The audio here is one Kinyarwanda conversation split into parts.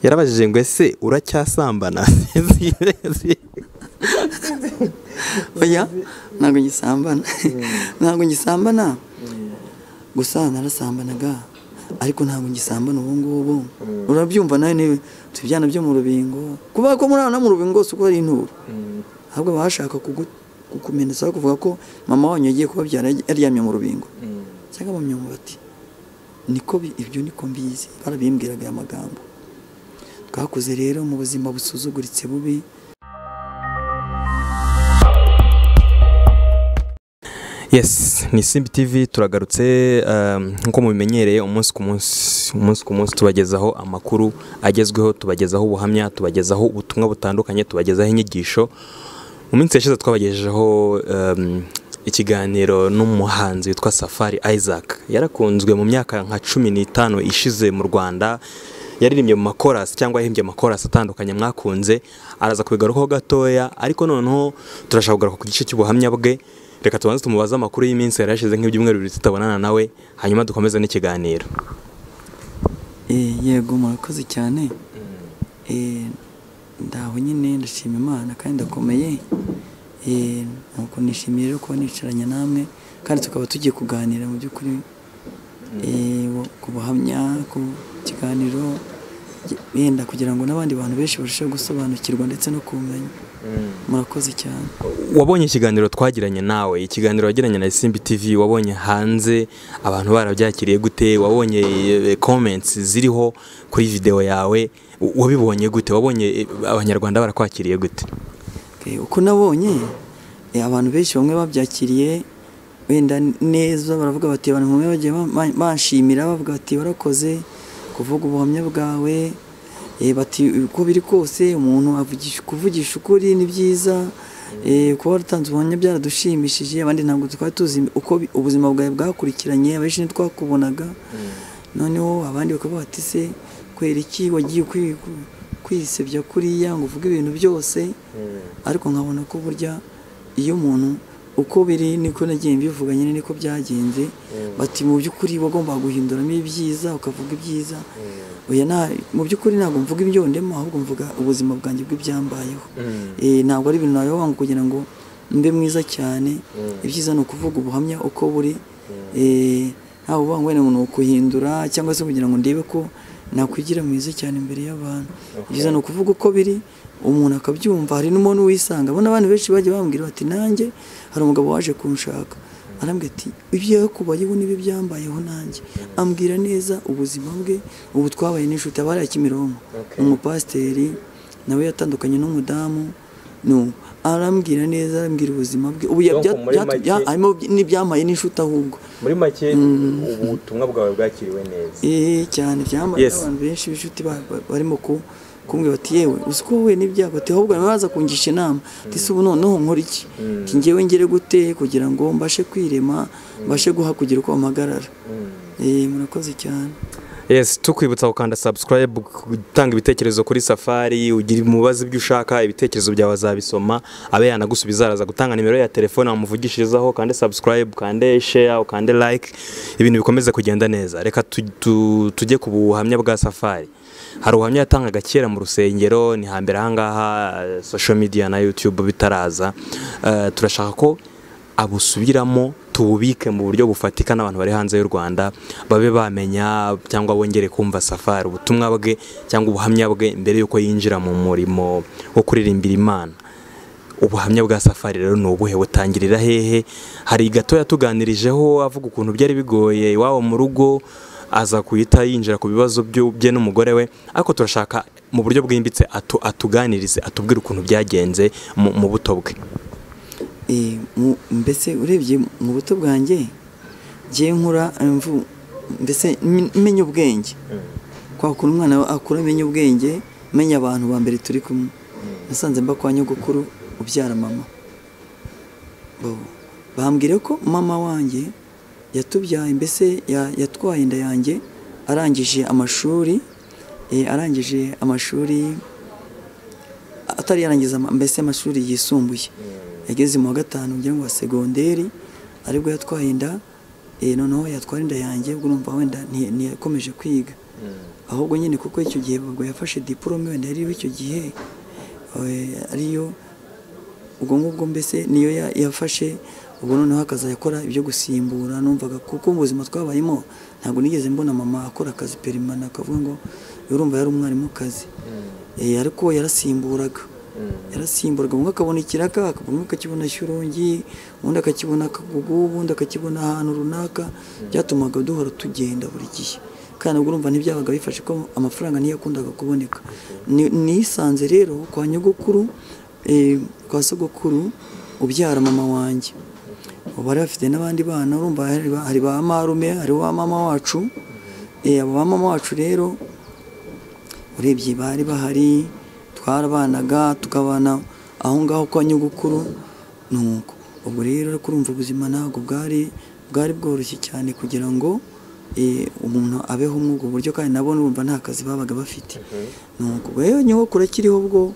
yarabajije ngo ese uracyasambana oya ntabwo ngisambana ntabwo ngisambana gusa narasambanaga ariko ntabwo ngisambana ubu ngubu urabyumva nawe niba tujyana ibyana byo mu rubingo kuba ko muri hano mu rubingo si uko ari inturo ahubwo baba bashaka kukumenyetsa kuvuga ko mama wanyu yagiye kubabyara yaryamye mu rubingo cyangwa mu myumbati niko ibyo niko mbizi barabimbwiraga aya magambo twakuze rero mu buzima busuzuguritse bubi yes ni simbi tv turagarutse um, nk'uko mubimenyereye umunsi ku munsi umunsi ku munsi tubagezaho amakuru agezweho tubagezaho ubuhamya tubagezaho ubutumwa butandukanye tubagezaho inyigisho mu minsi yashize twabagejejeho um, ikiganiro n'umuhanzi witwa safari isaac yarakunzwe mu myaka nka cumi n'itanu ishize mu rwanda yaririmbye mu makorasi cyangwa yahimbye amakorasi atandukanye mwakunze araza kubigarukaho gatoya ariko noneho turashaka kugaruka ku gice cy'ubuhamya bwe reka tubanze tumubaze amakuru y'iminsi yari yashize nk'ibyumweru bibiri tutabonana nawe hanyuma dukomeze n'ikiganiro yego murakoze cyane ndaho nyine ndashima imana kandi ndakomeye nuko nishimiye rero kuba nicaranye namwe kandi tukaba tugiye kuganira mu by'ukuri ku buhamya ku kiganiro yenda kugira ngo n'abandi bantu benshi barusheho gusobanukirwa ndetse no kumenya murakoze cyane wabonye ikiganiro twagiranye nawe ikiganiro wagiranye na simbi tivi wabonye hanze abantu barabyakiriye gute wabonye comments ziriho kuri videwo yawe wabibonye gute wabonye abanyarwanda barakwakiriye gute uko nabonye abantu benshi bamwe babyakiriye wenda neza baravuga bati abantu bamwe bagiye banshimira bavuga bati warakoze kuvuga ubuhamya bwawe bati uko biri kose umuntu kuvugisha ukuri ni byiza kuba waratanze ubuhamya byaradushimishije abandi ntabwo twari tuzi uko ubuzima bwawe bwakurikiranye abenshi ntitwakubonaga noneho abandi bakavuga bati se kubera iki wagiye kwisebya kuriya ngo uvuge ibintu byose ariko nkabona ko burya iyo umuntu uko biri niko nagiye mbivuga nyine niko byagenze bati mu by'ukuri wagombaga guhinduramo ibyiza ukavuga ibyiza mu by'ukuri ntabwo mvuga ibyo ndema ahubwo mvuga ubuzima bwanjye bw'ibyambayeho ntabwo ari ibintu nawe wanga kugira ngo mbe mwiza cyane ibyiza ni ukuvuga ubuhamya uko buri ntawe uvuga ngo ni ukuhindura cyangwa se kugira ngo ndebe ko nakwigira mwiza cyane imbere y'abantu ibyiza ni ukuvuga uko biri umuntu akabyumva hari n'umuntu wisanga abona abantu benshi bagiye bambwira bati nanjye hari umugabo waje kunshaka arambwira ati ibyo yakubayeho nibi byambayeho nanjye ambwira neza ubuzima bwe ubu twabaye n'inshuti abari ya kimironko umupasiteri nawe yatandukanye n'umudamu arambwira neza arambwira ubuzima bwe ubu harimo n'ibyambaye n'inshuti ahubwo muri make ubutumwa bwawe bwakiriwe neza cyane byambaye abantu benshi b'inshuti barimo ku kumbwira bati yewe uzi ko wowe n'ibyago ati ahubwo baza kungisha inama ati ubu noneho nkora iki ngewe ngere gute kugira ngo mbashe kwirema mbashe guhakugira uko mpagarara murakoze cyane yes tukwibutsa gukanda subscribe gutanga ibitekerezo kuri safari ugira umubazi ibyo ushaka ibitekerezo byawe azabisoma abe yanagusubiza araza gutanga nimero ya telefone amuvugishirizaho kande subscribe kande share ukande like ibintu bikomeza kugenda neza reka tujye ku buhamya bwa safari hari ubuhamya yatangaga kera mu rusengero ni hambere ahangaha social media na youtube bitaraza turashaka ko abusubiramo tububike mu buryo bufatika n'abantu bari hanze y'u Rwanda babe bamenya cyangwa bongere kumva safari ubutumwa bwe cyangwa ubuhamya bwe mbere y'uko yinjira mu murimo wo kuririmbira imana ubuhamya bwa safari rero ni ubuhe butangirira hehe hari gato yatuganirijeho avuga ukuntu byari bigoye iwabo mu rugo aza kuhita yinjira ku bibazo bye n'umugore we ariko turashaka mu buryo bwimbitse atuganirize atubwire ukuntu byagenze mu buto bwe mbese urebye mu buto bwanjye ngiye nkura mbese menya ubwenge kwa kuntu umwana akura amenya ubwenge menya abantu ba mbere turi kumwe nasanze mba kwa nyogokuru ubyara mama bambwire ko mama wanjye yatubyaye mbese yatwaye inda yanjye arangije amashuri arangije amashuri atari yarangiza mbese amashuri yisumbuye yageze mu wa gatanu ngira ngo wa segonderi aribwo yatwaye inda noneho yatwara inda yanjye ubwo urumva wenda ntiyakomeje kwiga ahubwo nyine kuko icyo gihe ubwo yafashe diporome wenda yariho icyo gihe eh, ariyo ubwo ngubwo mbese niyo ya- yafashe ubwo noneho akazayakora ibyo gusimbura numvaga kuko mu buzima twabayemo ntabwo nigeze mbona mama akora akazi perimana akavuga ngo urumva yari umwarimukazi Eh, ariko yarasimburaga yarasimburaga umwe akabona ikiraka akabona umwe akakibona shyorongi undi akakibona akagugu ubundi akakibona ahantu runaka byatumaga duhora tugenda buri gihe kandi ubwo urumva ntibyabaga bifashe ko amafaranga niyo yakundaga kuboneka Ni- nisanze rero kwa nyogokuru eh, kwa sogokuru ubyara mama wanjye ubu bari bafite n'abandi bana urumva hari ba- hari ba marume hari wa mama wacu Eh, abo ba mama wacu rero urebye bari bahari twarabanaga tukabana aho ngaho kwa nyogokuru ni uko ubwo rero ariko urumva ubuzima ntabwo bwari bwari bworoshye cyane kugira ngo eh, umuntu abeho muri ubwo buryo kandi nabo urumva nta kazi babaga bafite ni uko rero nyogokuru akiriho ubwo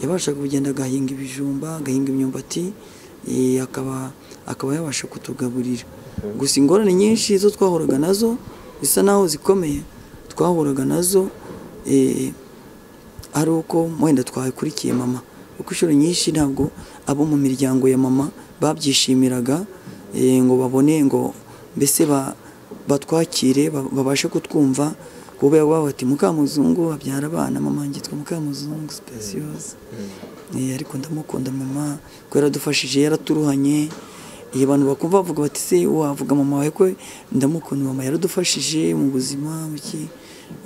yabashaga kugenda agahinga ibijumba agahinga imyumbati eh, akaba akaba yabasha kutugaburira gusa ingorane nyinshi zo twahuraga nazo bisa naho zikomeye twahuraga nazo eh, ari uko wenda twakurikiye mama kuko inshuro nyinshi ntabwo abo mu miryango ya mama babyishimiraga eh, ngo babone ngo mbese ba- batwakire ba- babashe kutwumva kuba yabaho bati mukamuzungu abyara abana mama ngitwa mukamuzungu sipesiyose Eh, ariko ndamukunda mama ko yaradufashije yaraturuhanye iyo abantu bakumva bavuga bati se wavuga mama wawe ko ndamukunda mama yaradufashije mu buzima mu ki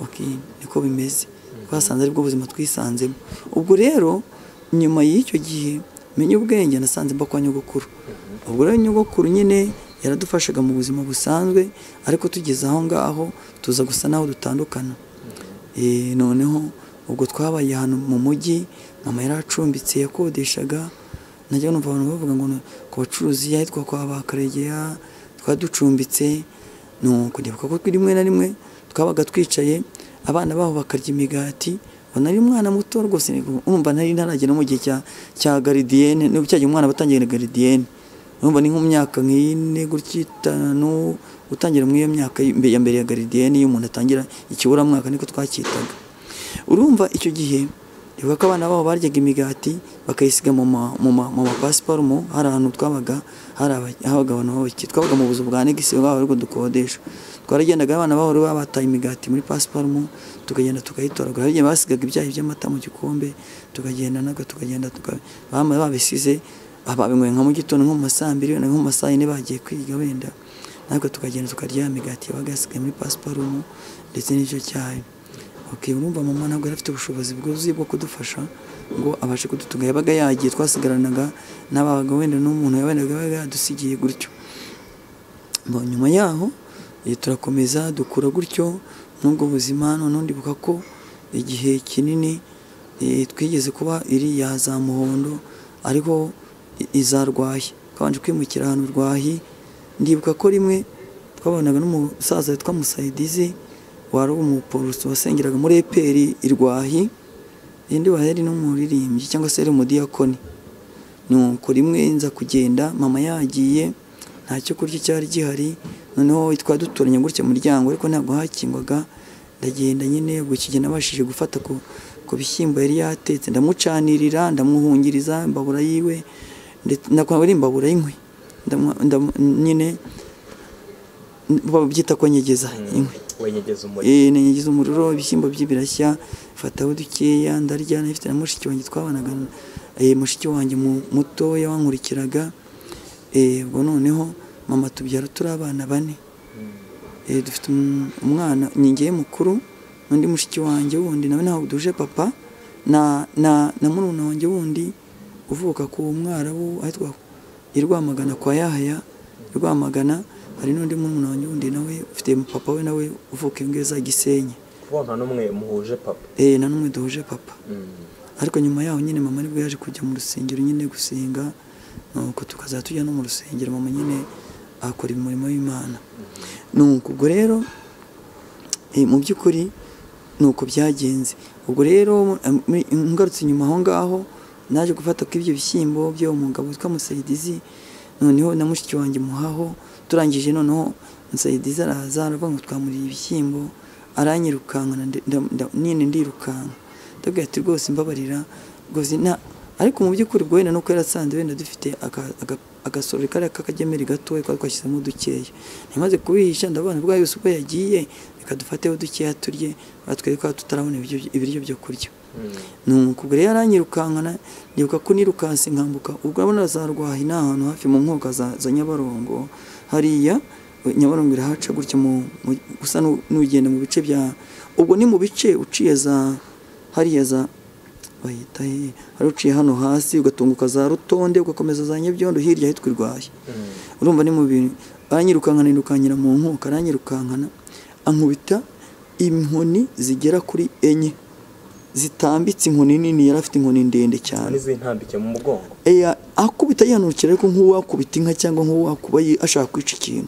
okay, niko bimeze twasanze aribwo buzima twisanzemo ubwo rero nyuma y'icyo gihe menya ubwenge nasanze mba kwa nyogokuru ubwo rero nyogokuru nyine yaradufashaga mu buzima busanzwe ariko tugeze aho ngaho tuza gusa naho dutandukana Eh, noneho ubwo twabaye ahantu mu mujyi mama yari acumbitse yakodeshaga najya numva abantu bavuga ngo ni ku bacuruzi ahitwa kwa bakaregeya twaducumbitse nuko ndibuka ko rimwe na rimwe twabaga twicaye abana babo bakarya imigati ubona ari umwana muto rwose umva nari ntaragera no mu gihe cya cya garidiyene nubwo cyagiye umwana batangiye na garidiyene urumva ni nko mu myaka nk'ine gutya itanu gutangira muri iyo myaka y'imbe- ya mbere ya garidiyene iyo umuntu atangira ikiburamwaka niko twacyitaga urumva icyo gihe rivuga ko abana babo baryaga imigati bakayisiga mu ma- mu ma- mu mapasiparumu hari ahantu twabaga hari aba- habaga abantu b'abakire twabaga mu buzu bwa negisi bwabo ariko dukodesha twaragendaga abana babo rero bataye imigati muri pasiparumu tukagenda tukayitoragura hari igihe basigaga ibyayi by'amata mu gikombe tukagenda naga tukagenda tuka- bama- babisize ababinyweye nka mu gitondo nko mu ma saa mbiri wenda nko mu ma saa yine bagiye kwiga wenda natwe tukagenda tukarya imigati yabaga yasigaye muri pasiparumu ndetse n'icyo cyayi okay, urumva mama ntabwo yari afite ubushobozi bwuzuye bwo kudufasha ngo abashe kudutunga yabaga yagiye twasigaranaga n'ababaga wenda n'umuntu yawendaga yabaga yadusigiye gutyo Bon, nyuma yaho eh, turakomeza dukura gutyo n'ubwo buzima noneho ndibuka ko igihe kinini eh, twigeze kuba iriya za muhondo ariko i- iza rwahi twabanje kwimukira ahantu rwahi ndibuka ko rimwe twabonaga n'umusaza witwa musayidizi wari umuporoso wasengeraga muri eperi i rwahi eh, ndibuka yari n'umuririmbyi cyangwa se yari umudiyakoni nuko rimwe nza kugenda mama yagiye nta cyo kurya cyari gihari noneho twaduturanye gutya mu muryango ariko ntabwo hakingwaga ndagenda nyine ubwo kigenda nabashije gufata ku, ku bishyimbo yari yatetse ndamucanirira ndamuhungiriza imbabura yiwe ndetse nakora ari imbabura y'inkwi Ndamu- ndamu- nyine babyita ko nyegeza inkwi wenyegeza umuriro Eh, nanyagiza umuriro ibishyimbo bye birashya fataho dukeya ndarya nabifite na mushiki wanjye twabanaga eh, mushiki wanjye mu- mutoya wankurikiraga Eh, ubwo noneho mama tubyara turi abana bane Eh, dufite um- umwana nyingiye mukuru n'undi mushiki wanjye wundi nawe ntabwo duje papa na na na murumuna wanjye wundi uvuka ku mwarabu ahitwa i Rwamagana kwa Yahaya i Rwamagana hari n'undi murumuna wanjye wundi nawe ufite papa we nawe uvuka ingeza Gisenyi kuko nta n'umwe muhuje papa eh na n'umwe duhuje papa ariko nyuma yaho nyine mama nibwo yaje kujya mu rusengero nyine gusenga nuko tukaza tujya no mu rusengero mama nyine akora umurimo w'imana nuko ubwo rero eh, mu by'ukuri nuko byagenze ubwo rero eh, muri- ngarutse nyuma aho ngaho naje gufata ko ibyo bishyimbo byo umugabo witwa musayidizi noneho na mushiki wanjye muhaho turangije noneho musayidizi araza aravuga ngo twamuriye ibishyimbo aranyirukankana nyine ndirukanka ndabwira ati rwose mbabarira rwose nta ariko mu by'ukuri ubwo wenda nuko yarasanze wenda dufite agasorori kariya k'akagemeri gatoya twari twashyizemo dukeya ntimaze kubihisha ndabona bwa yose uko yagiye reka dufateho dukeya turye batwereka ko tutarabona ibiryo byo kurya ni umukuguru rero aranyirukankana ndibuka ko nirukansi nkambuka ubwo urabona za rwahi ni ahantu hafi mu nkoga za nyabarongo hariya nyabarongo irahaca gutya gusa n'ugenda mu bice bya ubwo ni mu bice uciye za hariya za bahita he hari uciye hano hasi ugatunguka za rutonde ugakomeza za nyabyondo hirya hitwa irwaye urumva ni mu bintu aranyirukankana yirukankira mu nkuka aranyirukankana ankubita inkoni zigera kuri enye zitambitse inkoni nini yari afite inkoni ndende cyane n'izintambike mu mugongo akubita yanurukira ariko nk'uwakubita inka cyangwa nk'uwakuba ashaka kwica ikintu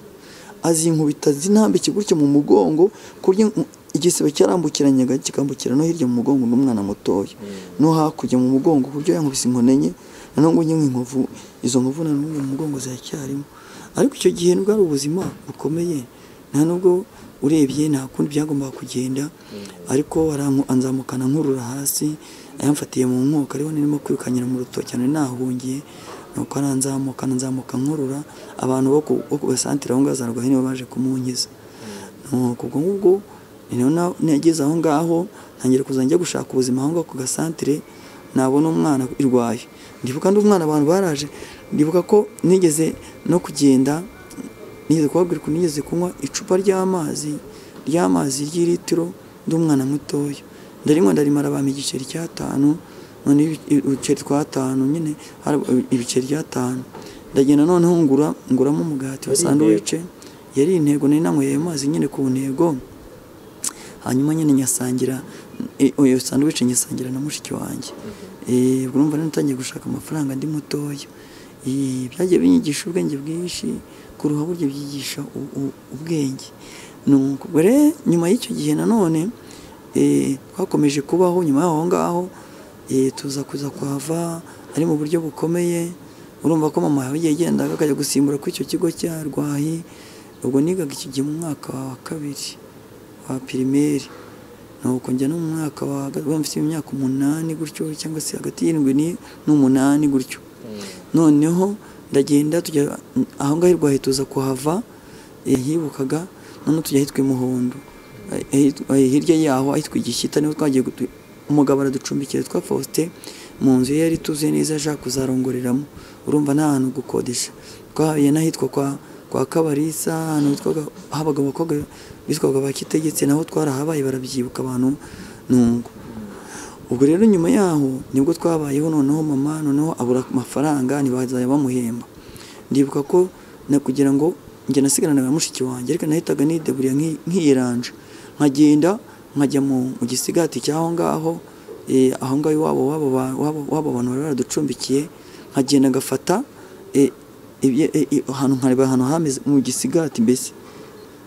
azinkubita zinambike gutya mu mugongo kurya igisebe cyarambukiranyaga kikambukira no hirya mu mugongo n'umwana mutoya no hakurya mu mugongo kuburyo yankubise inkoni enye nanone ngo nyine inkovu izo nkovu nanone mu mugongo ziracyarimo ariko icyo gihe bwari ubuzima bukomeye nta nubwo urebye nta kundi byagombaga kugenda ariko anzamukana nkurura hasi ayamfatiye mu nkoko ariho nirimo kwirukanyira mu rutoki cyane nahungiye nuko aranzamuka anzamuka nkurura abantu bo ku gasantire aho ngaho za rwaye nibo baje kumunkiza nuko ubwo ngubwo nageze aho ngaho ntangira kuzajya gushaka ubuzima aho ngaho ku gasantire nabona umwana irwaye ndibuka undi umwana abantu baraje ndibuka ko nigeze no kugenda nigeze kubabwira ukuntu nigeze kunywa icupa ry'amazi ry'amazi ry'ilitiro ndi umwana mutoya ndarinywa ndarimara bampa igiceri cy'atanu none ibiceri twatanu nyine ibiceri by'atanu ndagenda noneho ngura nguramo umugati wa sanduwice yari intego nari nanyweye ayo mazi nyine ku ntego hanyuma nyine nyasangira iyo sanduwice nyasangira na mushiki wanjye ubwo urumva natangiye gushaka amafaranga ndi mutoya byagiye binyigisha ubwenge bwinshi kuruha buryo byigisha ubwenge nuko rero nyuma y'icyo gihe nanone twakomeje kubaho nyuma y'aho ngaho tuza kuza kuhava ari mu buryo bukomeye urumva ko mama yawe yagendaga akajya gusimbura kuri icyo kigo cya rwahi ubwo nigaga iki gihe mu mwaka wa kabiri wa pirimeri nuko njya no mu mwaka wa mfite imyaka umunani gutyo cyangwa se hagati y'irindwi n'umunani gutyo noneho ndagenda tujya aho ngaho irwaye tuza kuhava hibukaga noneho tujya ahitwa imuhondo hirya yaho ahitwa igishyita niho twagiye umugabo araducumbikira twa faustin mu nzu ye yari tuzuye neza ashaka kuzarongoreramo urumva nta hantu gukodesha twahaye n'ahitwa kwa kwa kabarisa ahantu habaga abakobwa bitwaga ba kitegetse naho twarahabaye barabyibuka abantu nungu ubwo rero nyuma yaho nibwo twabayeho noneho mama noneho abura amafaranga ntibazajya bamuhemba ndibuka ko kugira ngo njye nasigarana na mushiki wanjye ariko nahitaga nideburiya nkiyiranje nkagenda nkajya mu gisigati cy'aho ngaho aho ngaho iwabo wabo abantu bari baraducumbikiye nkagenda ngafata ahantu nkareba ahantu hameze mu gisigati mbese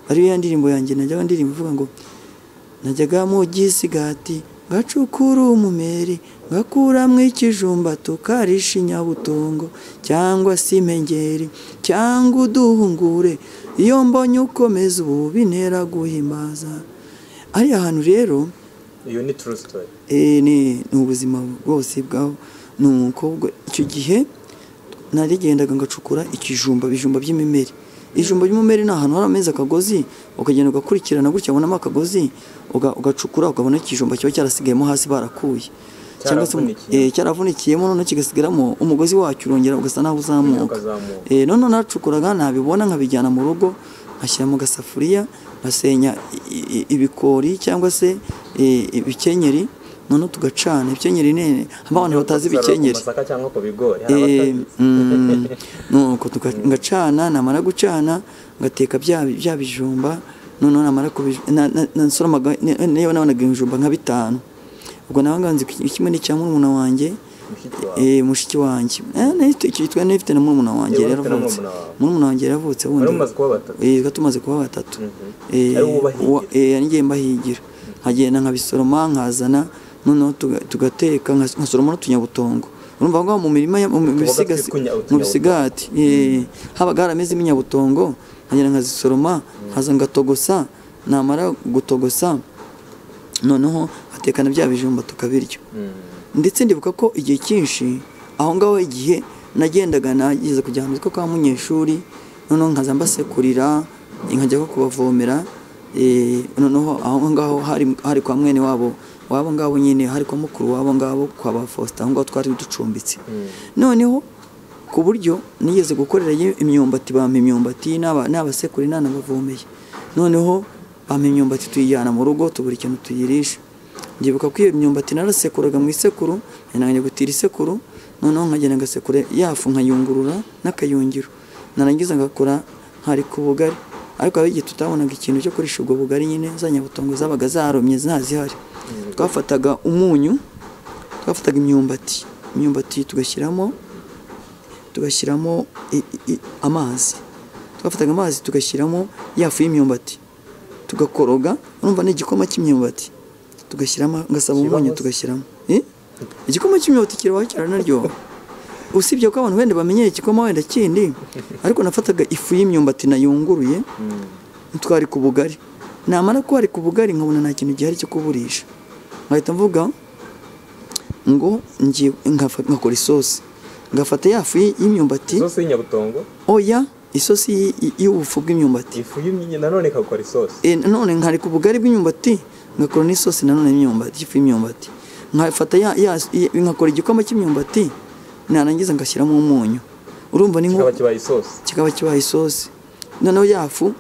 ariyo ya ndirimbo yanjye najyaga ndirimbo ivuga ngo najyaga mu gisigati gacukura umumeri gakuramo ikijumba tukarisha inyabutongo cyangwa se impengeri cyangwa uduhungure iyo mbonye ukomeza ubu bintera guhimaza ariya hantu rero iyo ni turu sitori ni ubuzima bwose bwaho ni umukobwa icyo gihe narigendaga ngacukura ikijumba ibijumba by'imimeri ijumba ry'umumeri ni ahantu hari amezi akagozi ukagenda ugakurikirana gutya ubonamo akagozi ugacukura ukabona ikijumba kiba cyarasigayemo hasi barakuye cyangwa se cyaravunikiyeho noneho kigasigaramo umugozi wacyo urongera ugasa naho uzamuka noneho nacukuraga ntabibona nkabijyana mu rugo nkashyira mu gasafuriya ngasenya ibikori cyangwa se ibikenyeri noneho tugacana ibikenyeri nene haba abantu batazi ibikenyeri nuko ngacana namara gucana ngateka bya bijumba noneho namara nasoramaga niba nabonaga ibijumba nka bitanu ubwo nawe nganze kimwe ni icya murumuna wanjye mushiki wanjye cyitwa n'ifite na murumuna wanjye yaravutse murumuna wanjye yaravutse wundi tumaze kuba batatu ngiye mbahigira nkagenda nkabisoroma nkazana noneho tugateka nkasoroma n'utunyabutongo urumva ngo mu mirima mu bisigati habaga haramezemo inyabutongo nkagenda nkazisoroma nkaza ngatogosa namara gutogosa noneho batekana bya bijumba tukabirya ndetse ndibuka ko igihe cyinshi aho ngaho igihe nagendaga nageze kujya mu kwa munyeshuri noneho nkaza mbasekurira nkajya nko kubavomera eh, noneho aho ngaho hari- hari kwa mwene wabo wabo ngabo nyine hari kwa mukuru wabo ngabo kwa ba Faustin aho ngaho twari ducumbitse noneho ku buryo nigeze gukorera ye imyumbati bampa imyumbati n'aba- n'abasekuru nanabavomeye noneho bampa imyumbati tuyijyana mu rugo tubura ikintu tuyirisha ndibuka ko iyo myumbati narasekuraga mu isekuru nanjye gutira isekuru noneho nkagenda ngasekura yafu nkayungurura n'akayungiro narangiza ngakora nkari ku bugari ariko hari igihe tutabonaga ikintu cyo kurisha ubwo bugari nyine za nyabutongo zabaga zaromye ntazihari twafataga umunyu twafataga imyumbati imyumbati tugashyiramo tugashyiramo i- i- i- amazi twafataga amazi tugashyiramo ya fu y'imyumbati tugakoroga urumva ni igikoma cy'imyumbati tugashyiramo ngasaba Kiba umunyu hose. tugashyiramo Eh? igikoma cy'imyumbati kiraba cyaranaryoha usibye ko abantu wenda bamenyera igikoma wenda kindi ariko nafataga ifu y'imyumbati nayunguruye twari ku bugari namara ko hari ku bugari nkabona nta kintu gihari cyo kuburisha nkahita mvuga ngo ngiye ngafa- ngakora isosi ngafata ya fu y- y'imyumbati isosi y'inyabutongo oya isosi y- y- y'ubufu bw'imyumbati ifu y'imyinyi nanone ikakora isosi E, none nkari ku bugari bw'imyumbati ngakora n'isosi nanone y'imyumbati ifu y'imyumbati nkafata ya, ya, ya- ngakora igikoma cy'imyumbati narangiza ngashyiramo umunyu urumva ni nko kikaba kibaye isosi kikaba kibaye isosi noneho yafu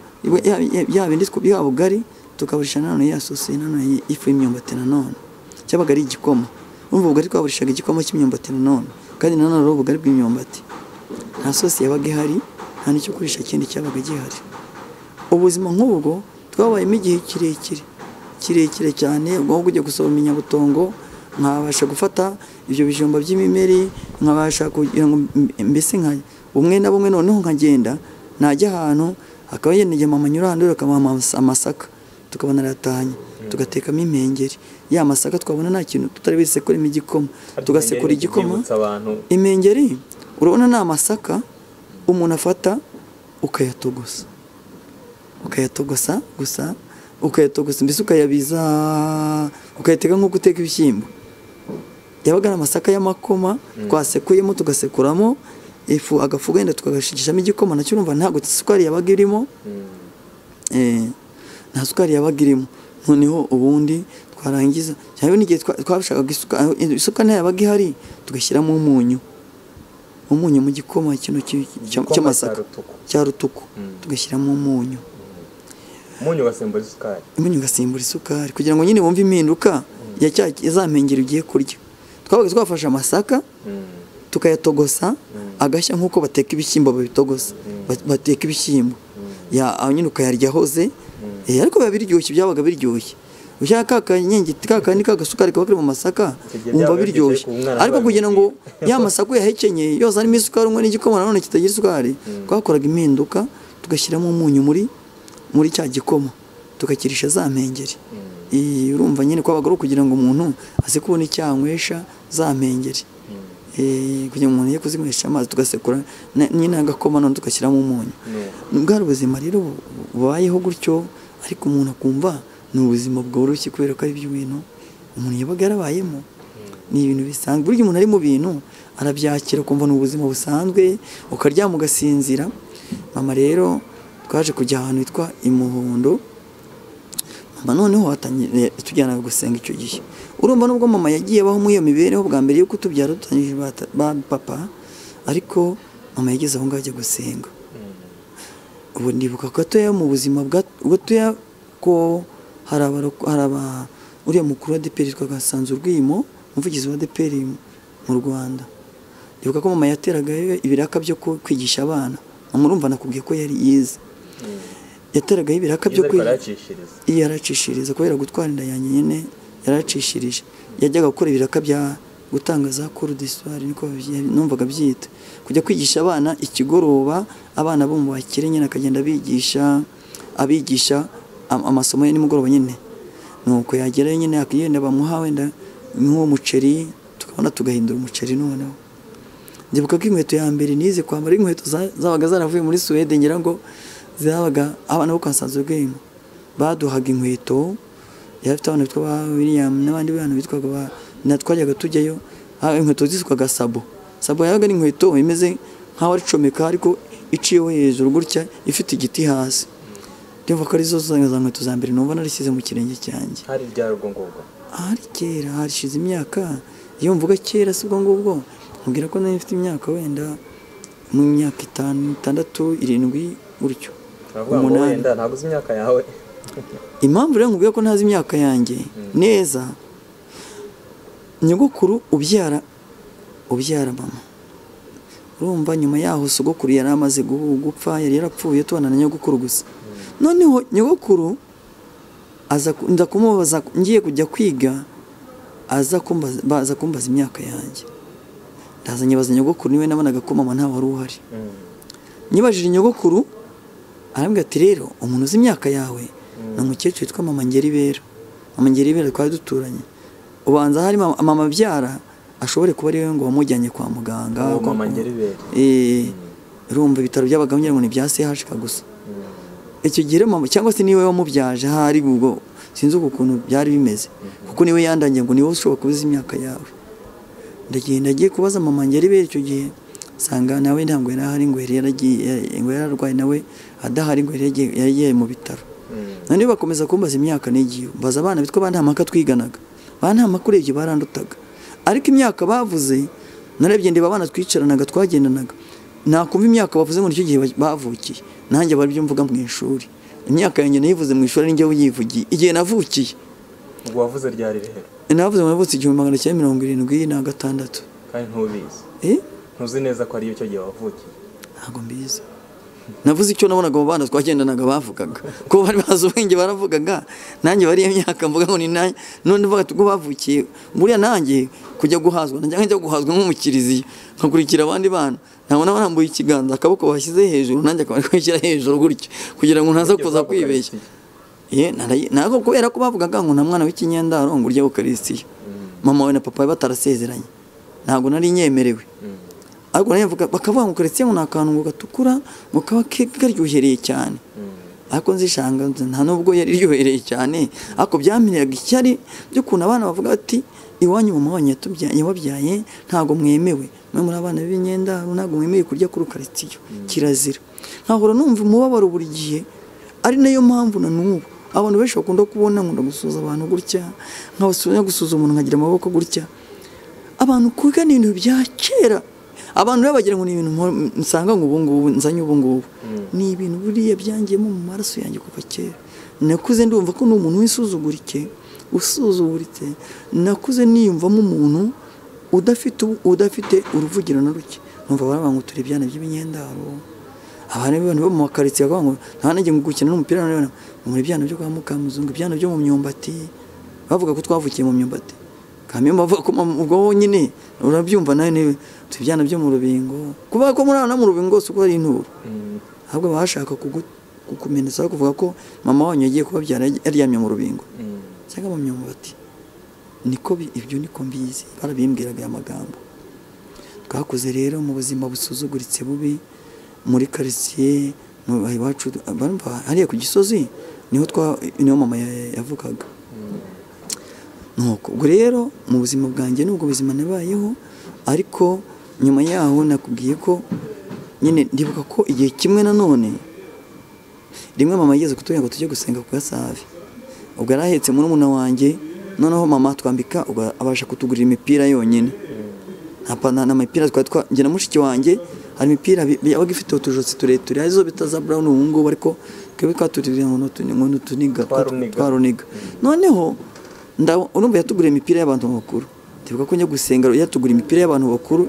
yabindi ya bugari tukaburisha nanone ya sosi nanone y- ifu y'imyumbati nanone cyabaga ari igikoma urumva ubugari twaburishaga igikoma cy'imyumbati nanone kandi nanone ari ubugari bw'imyumbati nta sosi yabaga ihari nta n'icyo kurisha kindi cyabaga gihari ubuzima nk'ubwo twabayemo igihe kirekire kirekire cyane ubwo kujya gusoroma inyabutongo nkabasha gufata ibyo bijumba by'imimeri nkabasha kugira ngo mb- mbese nka bumwe na bumwe noneho nkagenda najya ahantu hakaba yenda igihe mama anyura ahantu akamuha amas- amasaka tukabona aratahanye tugatekamo impengeri ya masaka twabona nta kintu tutari busekuremo igikoma tugasekura igikoma Byibutsa abantu imengeri urabona ni amasaka umuntu afata ukayatogosa ukayatogosa gusa ukayatogosa mbese ukayabiza ukayateka nk'uko uteka ibishyimbo yabaga ari amasaka y'amakoma twasekuyemo tugasekuramo ifu agafu wenda tukagashigishamo igikoma nacyo urumva ntabwo isukari yabaga irimo Eh, nta sukari yabaga irimo noneho ubundi twarangiza cyangwa n'igihe twa- twashakaga isuka aho- isuka nta yabaga ihari tugashyiramo umunyu umunyu mu gikoma kino ki- Igikoma cya- cy'amasaka cya rutuku. cya rutuku tugashyiramo umunyu umunyu ugasimbura isukari umunyu ugasimbura isukari kugira ngo nyine wumve impinduka ya cya ya za mpengeri ugiye kurya twabaga twafashe amasaka tukayatogosa agashya nk'uko bateka ibishyimbo babitogosa Ba- bateka ibishyimbo Ya- aho nyine ukayarya ahoze Eh, ariko biba biryoshye byabaga biryoshye ushaka ka kanyengiti ka kandi ka gasukari kaba kari mu masaka Igihe wumva byabaga biryoshye biryoshye ku mwana ariko kugira ngo babibwira. ya masaka yahekenyeye yose arimo isukari umwe n'igikoma nanone kitagira isukari twakoraga impinduka tugashyiramo umunyu muri muri cya gikoma tukakirisha za mpengeri Iyi, urumva nyine kwabaga ari ukugira ngo umuntu aze kubona icyanywesha za mpengeri Eh, kugira ngo umuntu ye kuzinywesha amazi tugasekura na- nyine agakoma none tugashyiramo umunyu bwari ubuzima rero bu- bubayeho gutyo ariko umuntu akumva ni ubuzima bworoshye kubera ko ari byo bintu umuntu yabaga yarabayemo ni ibintu bisanzwe burya umuntu ari mu bintu arabyakira ukumva ni ubuzima busanzwe ukaryama ugasinzira mama rero twaje kujya ahantu hitwa imuhondo mama noneho watangiye tujyanaga gusenga icyo gihe urumva nubwo mama yagiye abaho muri iyo mibereho bwa mbere y'uko tubyara dutangije bata- ba papa ariko mama yageze aho ngaho ajya gusenga ubu ndibuka gatoya mu buzima bwa gatoya ko hari abaro- hari aba uriya mukuru wa DPR yitwaga Sanzu Rwimo umuvugizi wa DPR mu Rwanda ndibuka ko mama yateraga ibiraka byo ku- kwigisha abana mama urumva nakubwiye ko yari yize yateragaho ibiraka byo ibyo kwigisha aracishiriza iyo yaracishiriza kubera gutwara inda yanjye nyine yaracishirije yajyaga gukora ibiraka bya gutanga za cours d'histoire niko babyi- numvaga byita kujya kwigisha abana ikigoroba abana bo mu bakire nyine akagenda abigisha abigisha am- amasomo ya nimugoroba nyine nuko yagerayo nyine akagenda bamuha wenda nk'uwo muceri tukabona tugahindura umuceri noneho ndibuka ko inkweto ya mbere nize kwambara ari inkweto za- zabaga zaravuye muri Suwede ngira ngo zabaga abana bo kwa Sanzu Game baduhaga inkweto yari afite abantu bitwa ba william n'abandi bantu bitwaga ba na twajyaga tujyayo aho inkweto zisukwaga sabo sabo yabaga ari inkweto imeze nk'aho ari comeka ariko iciyeho hejuru gutya ifite igiti hasi ndumva ko arizo za za nkweto za mbere numva narishyize mu kirenge cyanjye hari rya rugongogo ahari kera harishize imyaka iyo mvuga kera si ubwo ngubwo mubwira ko nari mfite imyaka wenda mu myaka itanu itandatu irindwi gutyo Baravuga ngo Umunani. wenda ntabwo uzi imyaka yawe impamvu rero nkubwira ko ntazi imyaka yanjye neza nyogokuru ubyara ubyara mama urumva nyuma yaho sogokuru yari amaze guhu- gupfa yari yarapfuye tubana na nyogokuru gusa noneho nyogokuru aza ku- nza kumubaza ngiye kujya kwiga aza kumbaza baza kumbaza imyaka yanjye ndaza nyibaza nyogokuru niwe nabonaga ko mama ntawe wari uhari Mm. nyibajije nyogokuru arambwira ati rero umuntu uzi imyaka yawe ni umukecuru witwa mama ngeribera mama ngeribera twari duturanye ubanza hari mama mama abyara ashobore kuba ariwe ngo wamujyanye kwa muganga Uwo Kwa- mama Ngeribera. Eh, urumva ibitaro by'abagabo ngira ngo ni ibya sehashika gusa icyo gihe mama cyangwa se niwe wamubyaje ahari ubwo sinzi uko ukuntu byari bimeze kuko niwe yandangiye ngo niwe ushobora kubuza imyaka yawe ndagenda agiye kubaza mama ngeri ibera icyo gihe nsanga nawe ntabwo yari ahari ngo yari yaragiye eh, ngo yari arwaye nawe adahari ngo yari yagiye- yari yagiye mu bitaro Mm. noneho bakomeza kumbaza imyaka n'igihe mbaza abana bitwa bantamaka twiganaga bantamaka urebye barandutaga ariko imyaka bavuze narebye ndeba abana twicaranaga twagendanaga nakumva imyaka bavuze ngo nicyo gihe ba- bavukiye nanjye baribyo mvuga mu ishuri imyaka yanjye nayivuze mu ishuri ninjye uyivugiye igihe navukiye ubwo wavuze ryari rero navuze ngo navutse igihumbi magana cyenda mirongo irindwi na gatandatu kandi ntubizi eh ntuzi neza ko ariyo icyo gihe wavukiye ntabwo mbizi navuze icyo nabonaga abo bana twagendanaga bavugaga ko bari bazi ubwenge baravugaga nanjye bariya myaka mvuga ngo ni nanjye none mvuga ati ubwo bavukiye buriya nanjye kujya guhazwa nanjye nkajya guhazwa nk'umukiriziya nkakurikira abandi bana ntabwo naba nambuye ikiganza akaboko bashyize hejuru nanjye akaba ari kwishyira hejuru gutyo kugira ngo ntaza kuza kwibeshya Ye, narayi- ntabwo kubera ko bavugaga ngo nta mwana w'ikinyendaro ngo urya ukarisitiya mama we na papa we batarasezeranye ntabwo nari nyemerewe ariko nayo mvuga bakavuga ngo ukarisitiya ngo ni akantu ngo gatukura ngo kaba ke- karyohereye cyane ariko nzishanga nzi- nta nubwo yari iryohereye cyane ariko byampiraga ishyari by'ukuntu abana bavuga bati iwanyu mama wanyu yatubya- yababyaye ntabwo mwemewe mwe muri abana b'imyenda ntabwo mwemewe kurya kuri ukarisitiya kirazira nkahora numva umubabaro buri gihe ari nayo mpamvu na n'ubu abantu benshi bakunda kubona nkunda gusuhuza abantu gutya nkabasuza gusuhuza umuntu nkagira amaboko gutya abantu kwiga ni ibintu bya kera abantu rero bagira ngo ni ibintu mpora- nsanga ngo ubungubu nzanye ubungubu ni ibintu buriya byangiyemo mu maraso yanjye kuva kera nakuze ndumva ko ni umuntu wisuzugurike usuzuguritse nakuze niyumvamo umuntu udafite ubu- udafite uruvugiro na ruke numva baravuga ngo turi ibyana by'imyendaro abana b'abantu bo mu makaritsiye bakavuga ngo nta nanjye ngo gukina n'umupira none muri ibyana byo kwa mukamuzungu ibyana byo mu myumbati bavuga ko twavukiye mu myumbati kamemba bavuga ko mama- ubwo wonyine urabyumva nawe niwe turi ibyana byo mu rubingo kuvuga ko muri aho no mu rubingo si uko ari inturo ahubwo bashaka kugu- kukumenyesha kuvuga ko mama wanyu yagiye kubabyara yaryamye mu rubingo cyangwa mu myumbati niko bi- ibyo niko mbizi barabimbwiraga aya magambo twakuze rero mu buzima busuzuguritse bubi muri karitsiye mu iwacu barumva hariya ku gisozi niho twa niho mama ya- yavukaga nuko ubwo rero mu buzima bwanjye nubwo buzima nabayeho ariko nyuma yaho nakubwiye ko nyine ndibuka ko igihe kimwe nanone rimwe mama yigeze kutubwira ngo tujye gusenga ku gasavi ubwo yari ahetse murumuna wanjye noneho mama twambika ubwo abasha kutugurira imipira yonyine nta pantaro n'amapira twari twa njye na mushiki wanjye hari imipira bi- bi- yabaga ifite utujosi tureture arizo bita za brown ubu ngubu ariko twebwe twaturiye ngo ni utu- ngo ni utuniga Twaruniga. twaruniga noneho nda- urumva yatuguriye imipira y'abantu bakuru ndibuka ko njya gusenga yatuguriye imipira y'abantu bakuru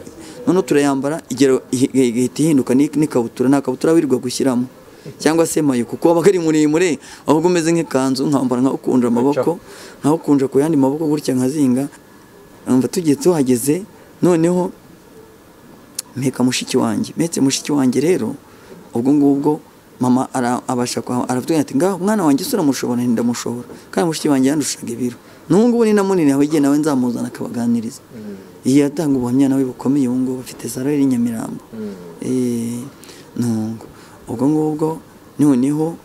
noneho turayambara igera ihi- ihita ihinduka n'i- n'ikabutura nta kabutura wirirwa gushyiramo cyangwa se mayo kuko wabaga ari muremure ahubwo umeze nk'ikanzu nkambara nkawukunja amaboko nkawukunja ku yandi maboko gutya nkazinga umva tugiye tuhageze noneho mpeka mushiki wanjye mpetse mushiki wanjye rero ubwo ngubwo mama ara- abasha kwa- aravuga ati ngaho umwana wanjye se uramushobora ndamushobora kandi mushiki wanjye yandushaga ibiro n'ubu ngubu ni na munini aho igihe nawe nzamuzana akabaganiriza iyi atanga ubuhamya nawe bukomeye ubu ngubu afite salari i Nyamirambo Eh, nungo ubwo ngubwo noneho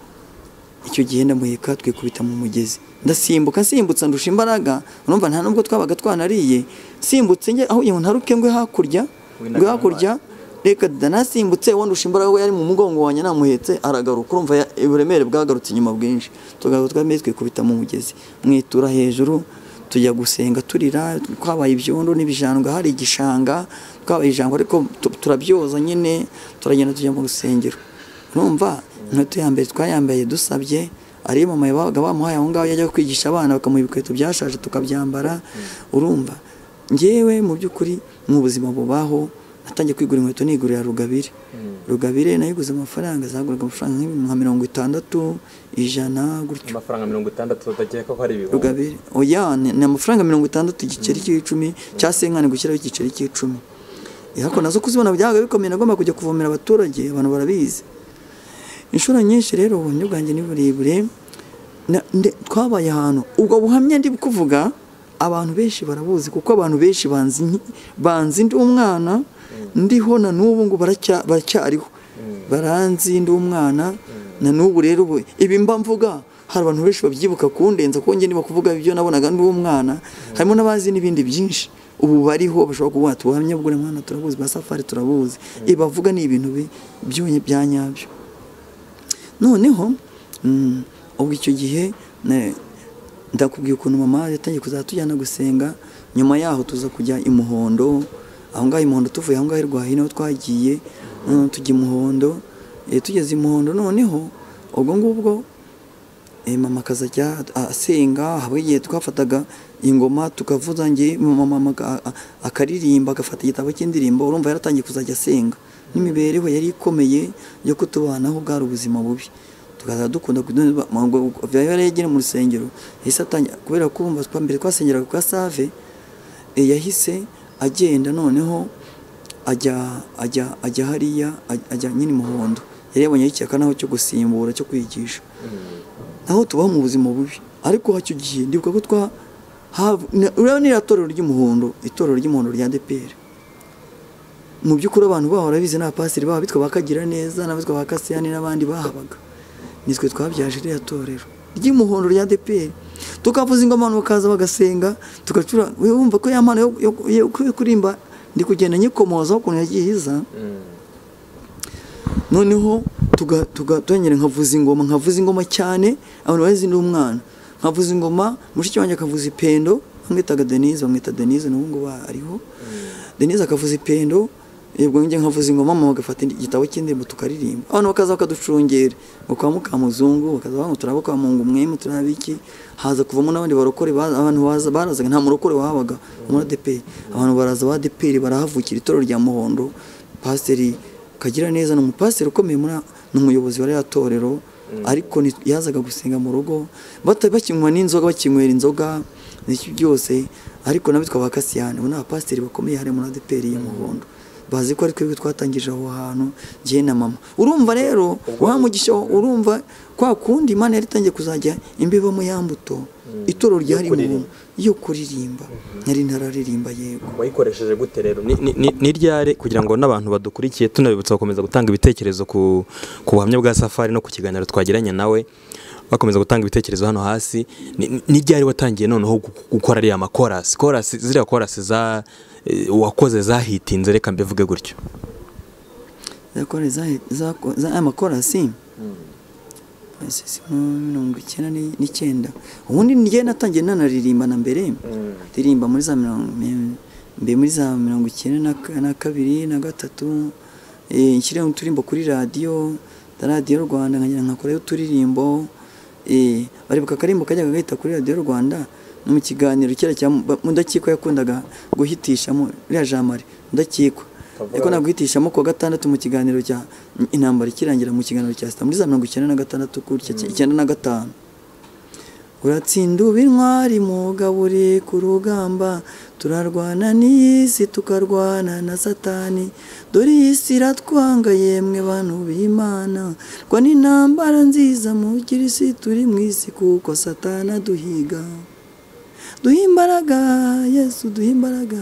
icyo gihe ndamuheka twikubita mu mugezi ndasimbuka nsimbutsa ndusha imbaraga urumva nta nubwo twabaga twanariye nsimbutse njye aho iyo ntaruke ngwe hakurya Wenda ngwe hakurya reka da nasimbutse uwo ndusha imbaraga we yari mu mugongo wanjye namuhetse aragaruka urumva ya- uburemere bwagarutse inyuma bwinshi tugaruka twari twikubita mu mugezi mwitura hejuru tujya gusenga turira twabaye ibyondo n'ibijanga hari igishanga twabaye ijambo ariko tu- turabyoza nyine turagenda tujya mu rusengero numva inkweto ya mbere twayambaye dusabye ari iyo mama babaga bamuhaye aho ngaho yajya kwigisha abana bakamuha ibikweto byashaje tukabyambara urumva ngewe mu by'ukuri mu buzima bubaho natangiye kwigura inkweto nigurira rugabire rugabire nayiguze amafaranga zaguraga amafaranga nk'ibihumbi nka mirongo itandatu ijana gutyo amafaranga mirongo itandatu utakeka ko ari ibihumbi rugabire oya ni ni amafaranga mirongo itandatu igiceri cy'icumi cya senkani gushyiraho igiceri cy'icumi ariko nazo kuzibona byabaga bikomeye nagomba kujya kuvomera abaturage abantu barabizi inshuro nyinshi rero ubuhamya bwanjye ni burebure na- nde- twabaye ahantu ubwo buhamya ndi kuvuga abantu benshi barabuzi kuko abantu benshi banzi nki- banzi ndi umwana ndiho na n'ubu ngo baracya- baracyariho baranzi ndi umwana na n'ubu rero ubu ibi mba mvuga hari abantu benshi babyibuka kundenza kuko njye niba kuvuga ibyo nabonaga ndi umwana harimo n'abazi n'ibindi byinshi ubu bariho bashobora kuvuga ati ubuhamya bw'uri mwana turabuzi ba safari turabuzi ibavuga ni ibintu bi- byonye bya nyabyo noneho mm, ubwo icyo gihe ne- ndakubwiye ukuntu mama yatangiye kuzajya tujyana gusenga nyuma yaho tuza kujya i muhondo aho ngaho i muhondo tuvuye aho ngaho i rwahino twagiye mm, tujya i muhondo Eh, tugeze i muhondo noneho ubwo ngubwo eh, mama akazajya asenga haba igihe twafataga ingoma tukavuza nge mama amaga- a- a- akaririmba agafata igitabo cy'indirimbo urumva yaratangiye kuzajya asenga n'imibereho yari ikomeye yo kutubanaho bwari ubuzima bubi tukaza dukunda kuduba- mu- mu- yari yagera mu rusengero yahise atangira kubera kumva mbere twasengeraga kwa save eh, yahise agenda noneho ajya ajya ajya hariya aj- ajya nyine muhondo yari yabonyeho icyaka naho cyo gusimbura cyo kwigisha naho tubaho mu buzima bubi ariko hacyo gihe ndibuka ko twa hav- na- urabona iriya torero ry'umuhondo itorero ry'umuhondo rya DPR mu by'ukuri abantu baho barabizi ni abapasiteri baho bitwa bakagira neza n'abitwa bakasiyani n'abandi bahabaga nitwe twabyaje iriya torero ry'umuhondo rya DPR tukavuza ingoma abantu bakaza bagasenga tugacura wumva ko ya mpano yo- yo- yo yo kurimba ndi kugenda nyikomozaho ukuntu yagiye iza Mm. noneho tuga- tuga- twongera nkavuza ingoma nkavuza ingoma cyane abantu bazi ndi umwana nkavuza ingoma mushiki wanjye akavuza ipendo bamwitaga denise bamwita denise n'ubu ngubu ariho denise akavuza ipendo ubwo njye nkavuza ingoma mama agafata igitabo cy'indirimbo tukaririmba abantu bakaza bakaducungera ngo kwa mukamuzungu bakaza bavuga ngo turaba kwa mungu mwemu turaba iki haza kuvamo n'abandi barokore ba- abantu baza barazaga nta murokore wahabaga muri adeperi abantu baraza ba adeperi barahavukira itorero rya muhondo pasiteri kagira neza ni umupasiteri ukomeye muri ni umuyobozi wa rya torero ariko ni- yazaga gusenga mu rugo bata- bakinywa n'inzoga bakinywera inzoga n'iki byose ariko nabo twaba kasiyani ubu ni abapasiteri bakomeye harimo na deperi y'umuhondo bazi ko ari twebwe twatangije aho hantu jye na mama urumva rero wa mugisha wa- urumva kwa kundi imana yari itangiye kuzajya imbibamo ya mbuto itorero ryari mu kuririmba. yo kuririmba nari ntararirimba yego wayikoresheje gute rero Ni- ni- ni- ni ryari kugira ngo n'abantu badukurikiye tunabibutsa gukomeza gutanga ibitekerezo ku ku buhamya bwa safari no ku kiganiro twagiranye nawe bakomeza gutanga ibitekerezo hano hasi Ni- ni- ni ryari watangiye noneho gu- gukora ariya makorasi korasi ziriya korasi za eh, wakoze zahitinze reka mbivuge gutyo zakore za- zako- za aya makorasi ese mirongo icyenda ni- n'icyenda ubundi njye natangiye nanaririmba na mbere ndirimba muri za mirongo mi- mbe muri za mirongo icyenda na ka- na kabiri na gatatu eh, nshyiraho uturirimbo kuri radiyo na radiyo rwanda nkagenda nkakorayo uturirimbo eh, baribuka akarimbo kajyaga gahita kuri radiyo rwanda no mu kiganiro kera cya Mu- mudakikwa yakundaga guhitishamo ririya jamari mudakikwa Kavuga ariko ngo- naguhitishamo kuwa gatandatu mu kiganiro cya intambara ikirangira mu kiganiro cya sita muri za mirongo icyenda na gatandatu gutya icyenda na gatanu uratsinda uba intwari mugaburi ku rugamba turarwana n'iyi si tukarwana na satani dore iyi si iratwanga yemwe bantu b'imana rwa n'intambara nziza mugire isi turi mu isi kuko satani aduhiga duhe imbaraga yesu duhe imbaraga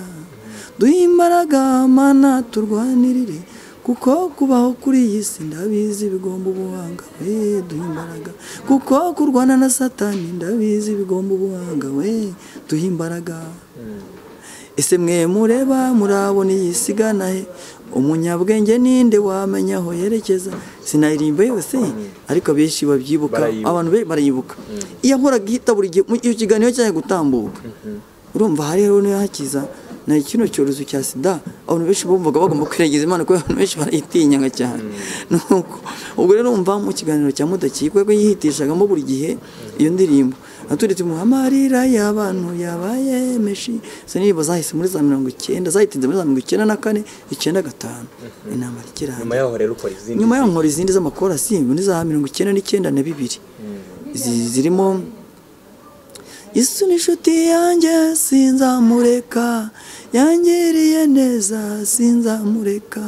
duhe imbaraga mana turwanirire kuko kubaho kuri iyi si ndabizi bigomba ubuhanga we duhe imbaraga kuko kurwana na satani ndabizi bigomba ubuhanga we duhe imbaraga ese mwe mureba murabona iyi sigana he umunyabwenge ninde wamenya aho yerekeza sinayirimba yose ariko benshi babyibuka Barayibuka. abantu be barayibuka iyo ahoraga ihita buri gihe mu- iyo kiganiro cyaje gutambuka urumva hari rero niyo hakiza na kino cyorezo cya sida abantu benshi bumvaga bagomba kwirengiza imana kubera abantu benshi barayitinyaga cyane nuko ubwo rero umva mu kiganiro cya mudakikwa ko yihitishagamo buri gihe iyo ndirimbo naturetse mu amarira y'abantu yabaye meshi izo ndirimbo zahise muri za mirongo icyenda zahitinze muri za mirongo icyenda na kane icyenda gatanu nyuma inama rikirangira yaho rero ukora izindi nyuma yaho nkora izindi z'amakorasi muri za mirongo icyenda n'icyenda na bibiri Izi- zirimo Yesu ni inshuti yanjye sinzamureka yangiriye neza sinzamureka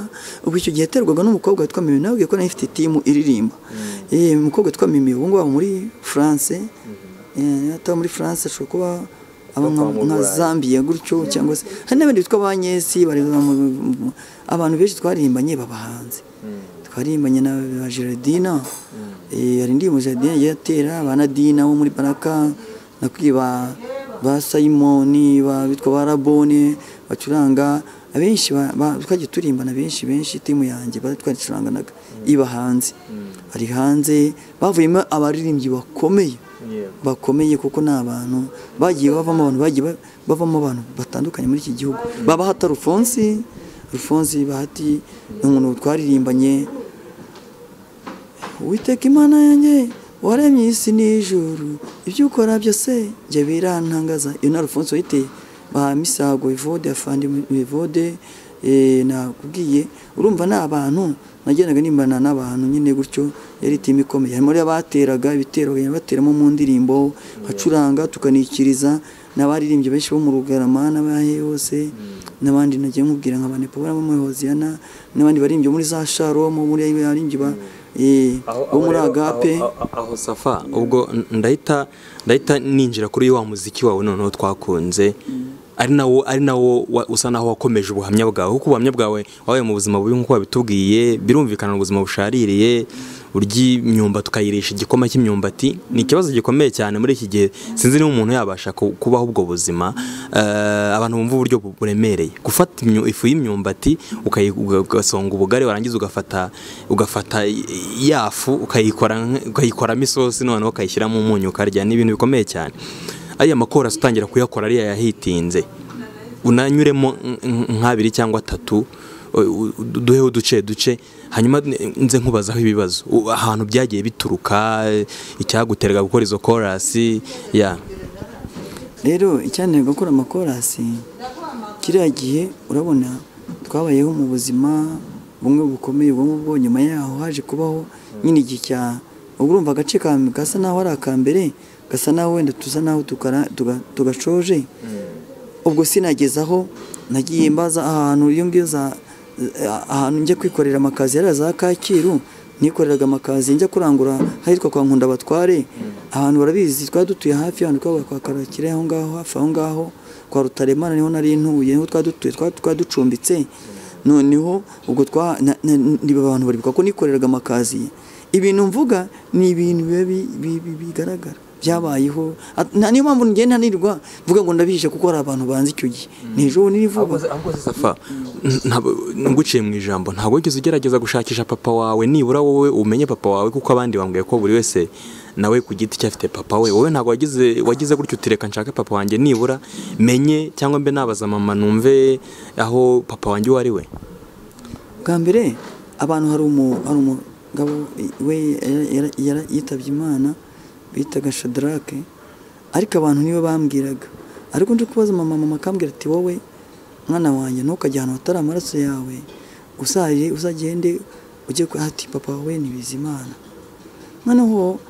ubu icyo gihe yaterwaga n'umukobwa witwa Mimi nababwiye ko nayo ifite timu iririmba Eh, umukobwa witwa Mimi ubu ngubu aba muri France Eh, ataba muri France ashobora kuba aba nka- Bakaba mu nka Burayi. Zambia gutyo cyangwa se hari n'abandi bitwa banyesi bareba mu- abantu benshi twaririmbanye babahanze twaririmbanye na ba Gerardina Eh, hari indirimbo Gerardina yagiye atera abanadina bo muri Baraka na kwiba ba Simoni ba bitwa ba Raboni bacuranga abenshi ba- ba- twagiye turimbana benshi benshi timu yanjye ba- twaricuranganaga iba hanze ari hanze bavuyemo abaririmbyi bakomeye Yego. bakomeye kuko ni abantu bagiye bavamo abantu bagiye ba- bavamo abantu batandukanye muri iki gihugu babahata rufonsi rufonsi bahati ni umuntu twaririmbanye witeka imana yanjye waremye isi n'ijuru ibyo ukora byose njye birantangaza iyo na rufonsi wayiteye ba misago evode afandi evode eh, nakubwiye urumva ni abantu nagendaga nimbana n'abantu nyine gutyo yari timu ikomeye harimo rero abateraga ibitero bagenda bateramo mu ndirimbo bacuranga tukanikiriza n'abaririmbyi benshi bo mu rugarama n'abahe hose n'abandi nagiye mubwira nka banepo barimo muri hoziyana n'abandi baririmbyi bo muri za sharomu muri abaririmbyi ba eh, Aho- bo aho muri rero- agape aho- aho- aho safa ubwo n- ndahita ndahita ninjira kuri wa muziki wawe noneho twakunze ari nawo ari nawo wa- usa naho wakomeje ubuhamya bwawe kuko ubuhamya bwawe wabaye mu buzima bubi nk'uko wabitubwiye birumvikana mu buzima bushaririye urya imyumbati ukayirisha igikoma cy'imyumbati ni ikibazo gikomeye cyane muri iki gihe sinzi niba umuntu yabasha ku- kubaho ubwo buzima Eh, abantu bumva uburyo bu- buremereye gufata imyu- ifu y'imyumbati ukayi- uga- ugasonga ubugari warangiza ugafata ugafata i- ya fu ukayikora nk- ukayikoramo isosi noneho ukayishyiramo umunyu ukarya ni ibintu bikomeye cyane ariya makorasi utangira kuyakora ariya yahitinze unanyuremo nk- nk- nk'abiri cyangwa atatu u- u- duheho uduce duce hanyuma n- nze nkubazaho ibibazo U- ahantu byagiye bituruka icyaguteraga gukora izo korasi ya rero icyananiye gukora amakorasi kiriya gihe urabona twabayeho mu buzima bumwe bukomeye bumwe bwo nyuma yaho haje kubaho nyine igihe cya ubwo urumva agace ka gasa naho ari aka mbere gasa naho wenda tusa naho tukara- tuga- tugashoje ubwo sinagezaho nagiye mbaza ahantu iyo ngiyo za ahantu njya kwikorera amakazi yari za Kacyiru nikoreraga amakazi njya kurangura ahitwa kwa Nkunda Batware abantu barabizi twari dutuye hafi y'ahantu twabaga kwa Karakire aho ngaho hafi aho ngaho kwa Rutaremana niho nari ntuye niho twari dutuye twari twari ducumbitse noneho ubwo twa na- na- niba abantu baribuka ko nikoreraga amakazi ibintu mvuga ni ibintu biba bi- bi- bi- bigaragara byabayeho At- nta niyo mpamvu ngenda nirwa mvuga ngo ndabihishe kuko hari abantu banzi icyo gihe ni ejo bundi ahubwo nirivuga se- ahubwo se safa ntabwo- nguciye mu ijambo ntabwo wigeze ugerageza gushakisha papa wawe nibura wowe umenye papa wawe kuko abandi bambwiye ko buri wese nawe ku giti cye afite papa we wowe ntabwo wagize wagize gutya utireka nshake papa wanjye nibura menye cyangwa mbe nabaza mama numve aho papa wanjye uwo ari we bwa mbere abantu hari umu- hari umugabo we yara- yara- yara- yitabye imana bitaga shadarake ariko abantu nibo bambwiraga ariko nje kubaza mama mama akambwira ati wowe mwana wanjye ntukajye ahantu hatari amaraso yawe usaje uzagende ujye kwa ati papa wawe ni bizimana noneho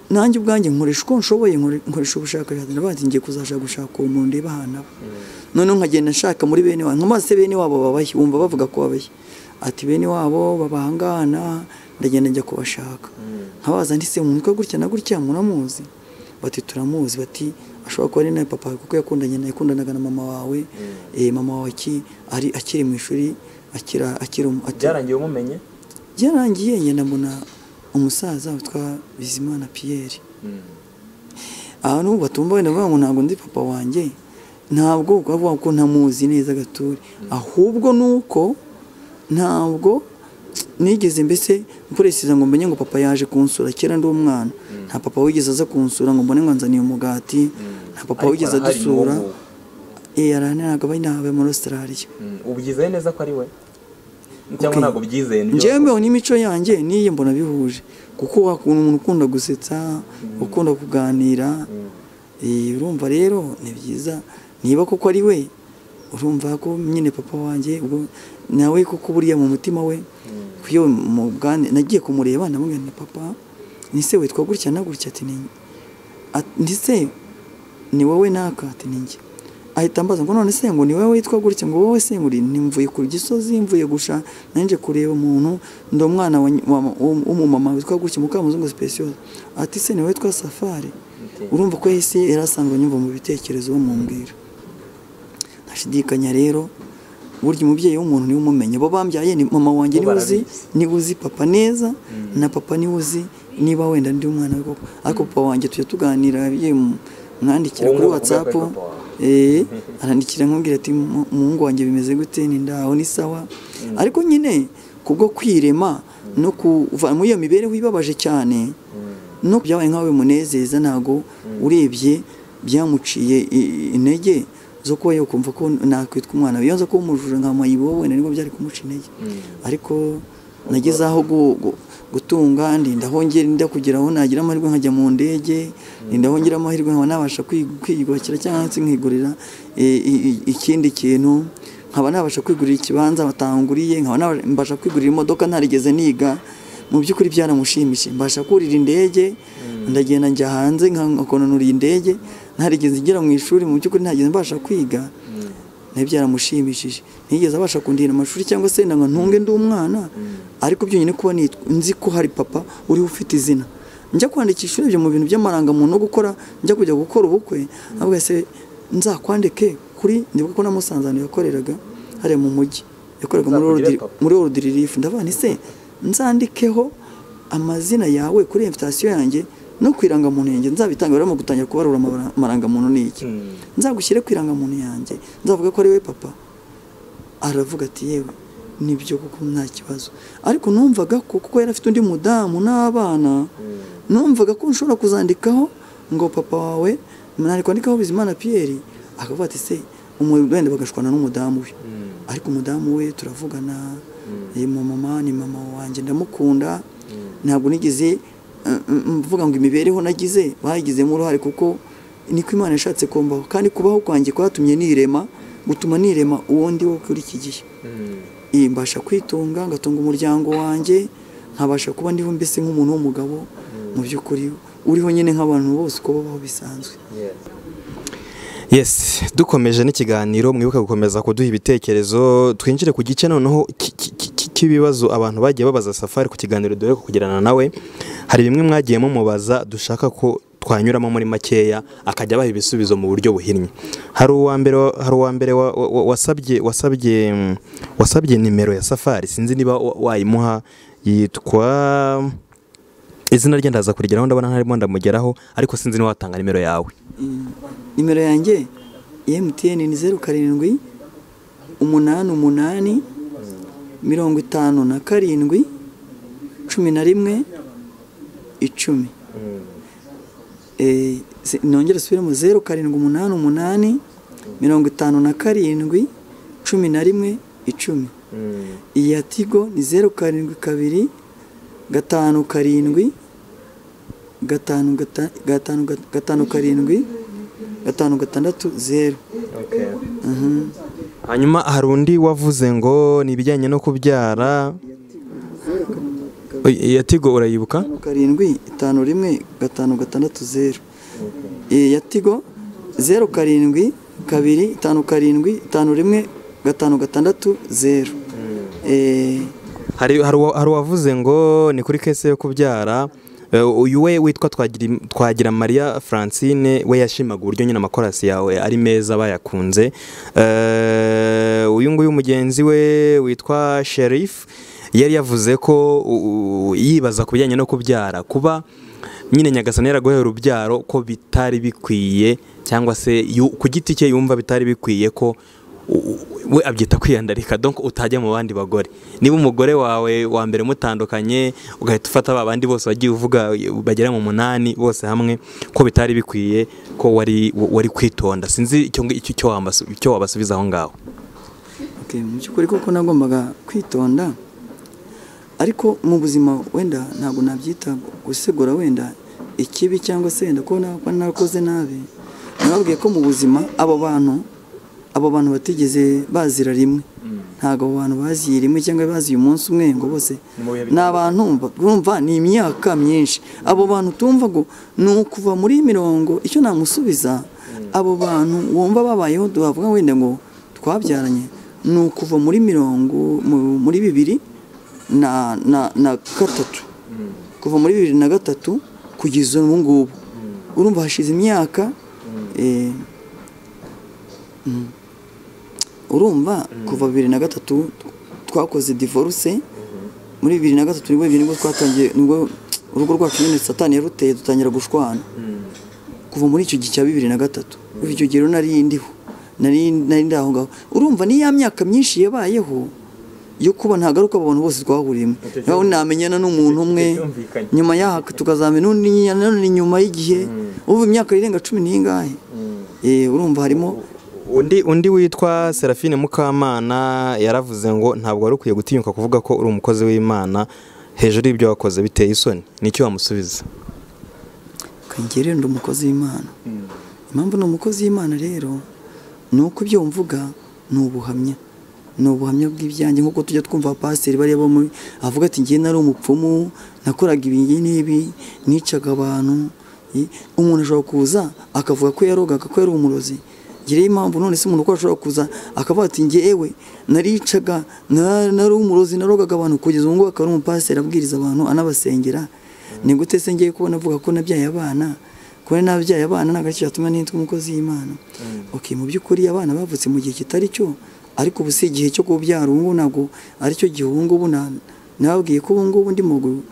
nanjye ubwanjye nkoresha uko nshoboye nkore- nkoresha ubushakashatsi ndabazi ngiye kuzashaka gushaka uwo muntu ndeba ahantu aba noneho nkagenda nshaka muri bene wabo nkomaze bene wabo babaye wumva bavuga ko babaye ati bene wabo babahangana ndagenda njya kubashaka nkabaza ndise mu mutwe gutya na gutya munamuzi bati turamuzi bati ashobora kuba ari nawe papa wawe kuko yakundanye nawe yakundanaga na mama wawe eh, mama wawe aki- ari akiri mu ishuri akira akiri umu- ati- byarangiye umumenye byarangiye ngenda mbona umusaza witwa bizimana piyeri aha n'ubu batumva wenda bavuga ngo ntabwo ndi papa wanjye ntabwo bavuga ko ntamuzi neza gature ahubwo ni uko ntabwo nigeze mbese mpureseza ngo mbenye ngo papa yaje kunsura kera ndi umwana nta papa wigeze aza kunsura ngo mbone ngo nzaniye umugati nta papa Ariko wigeze arahari n'ubu adusura ngubu. Eh, arahari ntabwo aba inahawe muri Australia Mm, ubu ubyizeye neza ko ari we cyangwa Okay. ntabwo byizeye nibyo? njyewe mbeho n'imico yanjye n'iyi mbona bihuje kuko wakunda umuntu ukunda gusetsa ukunda kuganira Eh, urumva rero ni byiza niba koko ari we urumva ko nyine papa wanjye ubwo nawe koko buriya mu mutima we kuyo mu bwane nagiye kumureba ndamubwira nti papa ni se witwa gutya na gutya ati ni Ati, ndi se ni wowe naka ati ni njye ahita ambaza ngo none se ngo ni wowe witwa gutya ngo wowe se nguri nimvuye ku gisozi mvuye gusha nanjye kureba umuntu ndi umwana wa- wa- w'umumama witwa gutya mukamuzungu special ati se ni wowe witwa safari urumva ko yahise yarasanga nyumva mu bitekerezo bamubwira ntashidikanya rero burya umubyeyi w'umuntu niwe umumenya abo bambyaye ni mama wanjye Bo niwe uzi barabizi. niwe uzi papa neza na papa niwe uzi niba wenda ndi umwana we koko ariko papa wanjye tujya tuganira yagiye mu- mwandikira Uwo kuri nguwo uvuga whatsapp ko ari papa wawe. eh, arandikira nkubwira ati "Mu- umuhungu wanjye bimeze gute ni ndaho ni sawa ariko nyine kubwo kwirema no kuva muri iyo mibereho ibabaje cyane no byabaye nk'aho bimunezeza ntabwo urebye byamuciye i- i- intege zo kuba yakumva ko nakwitwa umwana we yanze kuba umujura nka mayibo wenda nibwo byari kumuca intege ariko nageze aho gu- gu- gutunga ndindaho ndinda kugira aho nagira amahirwe nkajya mu ndege ndindaho ngira amahirwe nkaba nabasha kwi- kwiyubakira cyangwa se nkigurira eh, i- i- ikindi kintu nkaba nabasha kwigurira ikibanza batanguriye nkaba nabasha kwigurira imodoka ntarigeze niga mu by'ukuri byaramushimishije mbasha kurira indege ndagenda njya hanze nka- nkakononora iyi ndege ntarigeze igera mu ishuri mu by'ukuri ntageze mbasha kwiga nayo byaramushimishije ntiyigeze abasha kundira amashuri cyangwa se nanga ntunge ndi umwana ariko byonyine kuba nitwa nzi ko hari papa uriho ufite izina njya kwandikisha urebye mu bintu by'amarangamuntu no gukora njya kujya gukora ubukwe avuga se nzakwandike kuri ndibuka ko na Musanze ahantu yakoreraga hariya mu mujyi yakoreraga muri Nzakugire ordiri- papa. muri orudi ririfu ndavuga nti se nzandikeho amazina yawe kuri invitasiyo yanjye no ku irangamuntu yanjye nzabitanga barimo gutangira kubarura amabara- amarangamuntu ni iki Mm. nzagushyire ku irangamuntu yanjye nzavuga ko ari we papa aravuga ati yewe nibyo kuko nta kibazo ariko numvaga ko kuko yari afite undi mudamu n'abana numvaga ko nshobora kuzandikaho ngo papa wawe nari kwandikaho bizimana piyeri akavuga ati se umu- wenda bagashwana n'umudamu we ariko umudamu we turavugana eh, mama ni mama wanjye ndamukunda ntabwo nigeze eh, mvuga ngo imibereho nagize bayigizemo uruhare kuko niko imana yashatse kumbaho kandi kubaho kwanjye kwatumye nirema gutuma nirema uwundi wo kuri iki gihe Eh, mbasha kwitunga ngatunga umuryango wanjye nkabasha kuba ndiho mbese nk'umuntu w'umugabo mu by'ukuri uriho nyine nk'abantu bose uko babaho bisanzwe yes dukomeje n'ikiganiro mwibuka gukomeza kuduha ibitekerezo twinjire ku gice noneho ki- ki- ki- ki- cy'ibibazo abantu bagiye babaza safari ku kiganiro dore ko kugirana nawe hari bimwe mwagiye mumubaza dushaka ko twanyuramo muri makeya akajya abaha ibisubizo mu buryo buhinnye hari uwa mbere wa- hari uwa mbere wa- wa- wa- wasabye wasabye mm, wasabye nimero ya safari sinzi niba wa- wayimuha yitwa izina rye ndaza kurigeraho ndabona ntarimo ndamugeraho ariko sinzi niba watanga nimero yawe nimero yanjye ya MTN ni zeru karindwi umunani umunani mirongo itanu na karindwi cumi na rimwe icumi Eh, se- nongere subiremo zeru karindwi umunani umunani mirongo itanu na karindwi cumi na rimwe icumi iyi ya tigo ni zeru karindwi kabiri gatanu karindwi gatanu gata- gatanu gata- gatanu karindwi gatanu gatandatu zeru hanyuma hari undi wavuze ngo ni ibijyanye no kubyara Oy, iya tigo urayibuka gatanu karindwi itanu rimwe gatanu gatandatu zeru iyi ya tigo zeru karindwi kabiri itanu karindwi itanu rimwe gatanu gatandatu zeru Eh, hari hari uwa- hari uwavuze ngo ni kuri kese yo kubyara Eh, uyu we witwa Twagira- twagira maria francine we yashimaga uburyo nyine amakorasi yawe ari meza bayakunze Eh, uyu nguyu mugenzi we witwa sheriff yari yavuze ko u- u- yibaza ku bijyanye no kubyara kuba nyine nyagasani yaraguhera urubyaro ko bitari bikwiye cyangwa se yu- ku giti cye yumva bitari bikwiye ko u- u- we abyita kwiyandarika donc utajya mu bandi bagore niba umugore wawe wa mbere mutandukanye ugahita ufata ba bandi bose wagiye uvuga bagera mu munani bose hamwe ko bitari bikwiye ko wari wari kwitonda sinzi icyo icyo- icyo wambasu- icyo wabasubiza aho ngaho Okay, mu by'ukuri koko nagombaga kwitonda ariko mu buzima wenda ntabwo nabyita gusigura wenda ikibi cyangwa se wenda ko na- ko narakoze nabi nababwiye ko mu buzima abo bantu abo bantu batigeze bazira rimwe ntabwo abo bantu baziye rimwe cyangwa baziye umunsi umwe ngo bose ni abantu mba- urumva ni imyaka myinshi abo bantu tumva ngo ni ukuva muri mirongo icyo namusubiza abo bantu wumva babayeho bavuga wenda ngo twabyaranye ni ukuva muri mirongo mu- muri bibiri na na na gatatu kuva muri bibiri na gatatu kugeza ubu ngubu urumva hashize imyaka eh, mm. urumva kuva bibiri na gatatu twakoze divorce muri bibiri na gatatu nibwo nibwo twatangiye nibwo urugo rwacu nyine satani yaruteye dutangira gushwana kuva muri icyo gihe cya bibiri na gatatu kuva icyo gihe rero nari ndiho nari nari ndi aho ngaho urumva ni ya myaka myinshi yabayeho yo kuba ntagaruka abantu bose twahuriyemo nawe namenyana n'umuntu umwe Byumvikanye. nyuma yaho tukazamenya n'undi nyina- nanone nyuma y'igihe ubu imyaka irenga cumi n'ingahe Eh, urumva harimo undi undi witwa serafine mukamana yaravuze ngo ntabwo wari ukwiye gutinyuka kuvuga ko uri umukozi w'imana hejuru y'ibyo wakoze biteye isoni nicyo wamusubiza kangere ndi umukozi w'imana impamvu ni umukozi w'imana rero ni uko ibyo mvuga ni ubuhamya ni ubuhamya bw'ibyanjye nk'uko tujya twumva abapasiteri bariya bo muri avuga ati ngewe nari umupfumu nakoraga ibingi n'ibi nicaga abantu I- umuntu ashobora kuza akavuga ko yarogaga ko yari umurozi ngewe impamvu none se umuntu uko ashobora kuza akavuga ati ngewe naricaga na- nari umurozi narogaga abantu kugeza ubu ngubu akaba ari umupasiteri abwiriza abantu anabasengera ni gute se ngiye kubona avuga ko nabyaye abana kubona nabyaye abana ni agaciro atuma nitwa umukozi y'imana okay mu by'ukuri abana bavutse mu gihe kitari cyo ariko ubu si igihe cyo kubyara ubu ngubu ntabwo aricyo gihe ubu ngubu na- nababwiye ko ubu ngubu ndimo gu-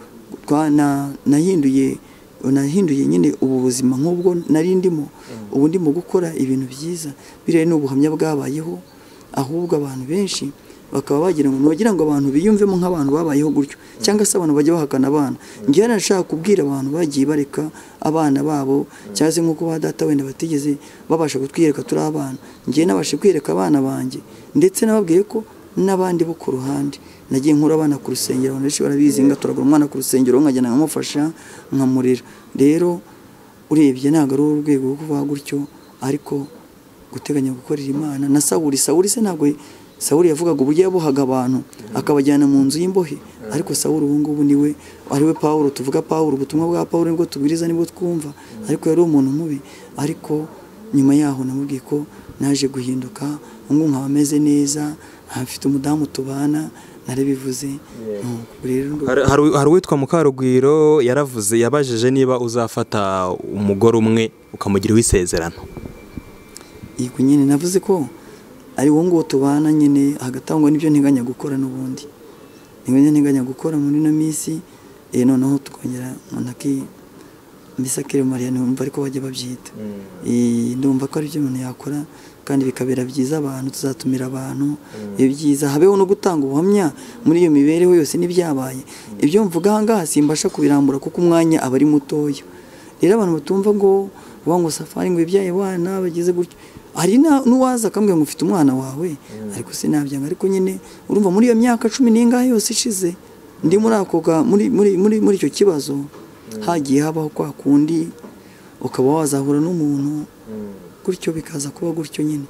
twa- na- nahinduye nahinduye nyine ubu buzima nk'ubwo nari ndimo ubu ndimo gukora ibintu byiza biriya ni ubuhamya bwabayeho ahubwo abantu benshi bakaba bagira ngo ntibagira ngo abantu biyumvemo nk'abantu babayeho gutyo cyangwa se abantu bajya bahakana abana ngewe nashaka kubwira abantu bagiye bareka abana babo cyangwa se nk'uko ba data wenda batigeze babasha kutwiyereka turi abana ngewe nabashe kwiyereka abana banjye ndetse nababwiye ko n'abandi bo ku ruhande nagiye nkura abana ku rusengero abantu benshi barabizi ngatoragura umwana ku rusengero nkagenda nkamufasha nkamurera rero urebye ntabwo ari urwego rwo kuvuga gutyo ariko guteganya gukorera imana na sawuri sawuri se ntabwo sawuri yavugaga uburyo yabohaga abantu akabajyana mu nzu y'imbohe ariko sawuri ubu ngubu niwe ariwe pawulo tuvuga pawulo ubutumwa bwa pawulo nibwo tubwiriza nibwo twumva ariko yari umuntu mubi ariko nyuma yaho namubwiye ko naje guhinduka ubu ngubu nkaba ameze neza nkafite umudamu tubana narabivuze Nuko rero hari hari- hari uwitwa mukarugwiro yaravuze yabajije niba uzafata umugore umwe ukamugira uw'isezerano yego nyine navuze ko ari wowe nguwo tubana nyine hagatangwa n'ibyo nteganya gukora n'ubundi nteganya nteganya gukora muri ino minsi eh, noneho tukongera munaki mbese mariya numva ariko bajya babyita Eh, ndumva ko ari byo umuntu yakora kandi bikabera byiza abantu tuzatumira abantu iyo byiza habeho no gutanga ubuhamya muri iyo mibereho yose n'ibyabaye ibyo mvuga aha ngaha simbasha kubirambura kuko umwanya aba ari mutoya rero abantu batumva ngo uba ngo safari ngo ibyaye abana bageze gutyo hari na- n'uwaza akambwira ngo ufite umwana wawe ariko sinabyanga ariko nyine urumva muri iyo myaka cumi n'ingahe yose ishize ndi muri ako ga- muri muri muri muri icyo kibazo hagiye habaho kwa kundi ukaba wazahura n'umuntu gutyo bikaza kuba gutyo nyine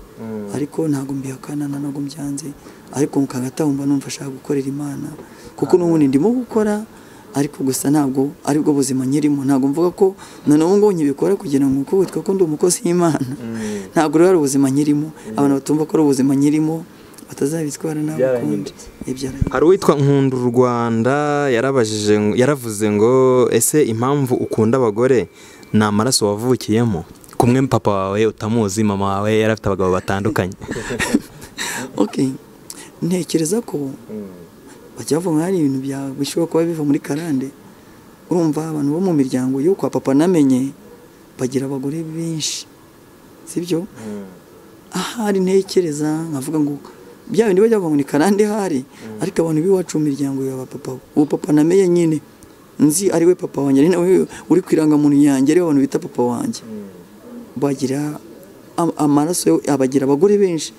ariko ntabwo mbihakana na ntabwo mbyanze ariko mba numva ashaka gukorera imana kuko n'ubundi ndimo gukora ariko gusa ntabwo aribwo buzima nyirimo ntabwo mvuga ko none ubu ngubu nkibikora kugira ngo kuko witwa ko ndi umukozi w'imana ntabwo rero ari ubuzima nyirimo abantu batumva ko ari ubuzima nyirimo batazabitwara nabi ukundi byarahindutse Ibyarahindutse. hari uwitwa nkunda u rwanda yarabajije ngo- yaravuze ngo ese impamvu ukunda abagore ni amaraso wavukiyemo kumwe papa wawe utamuzi mama wawe yari afite abagabo batandukanye ok ntekereza ko bajya bavuga hari ibintu bya- bishobora kuba biva muri karande urumva abantu bo mu miryango yo kwa papa namenye bagira abagore benshi sibyo ahari ntekereza nkavuga ngo bya bindi bajya bavuga ngo ni karande hari ariko abantu b'iwacu mu miryango ya ba papa uwo papa namenye nyine nzi ari we papa wanjye ari nawe uri ku irangamuntu yanjye ari we abantu bita papa wanjye bagira am- amaraso yo- abagira abagore benshi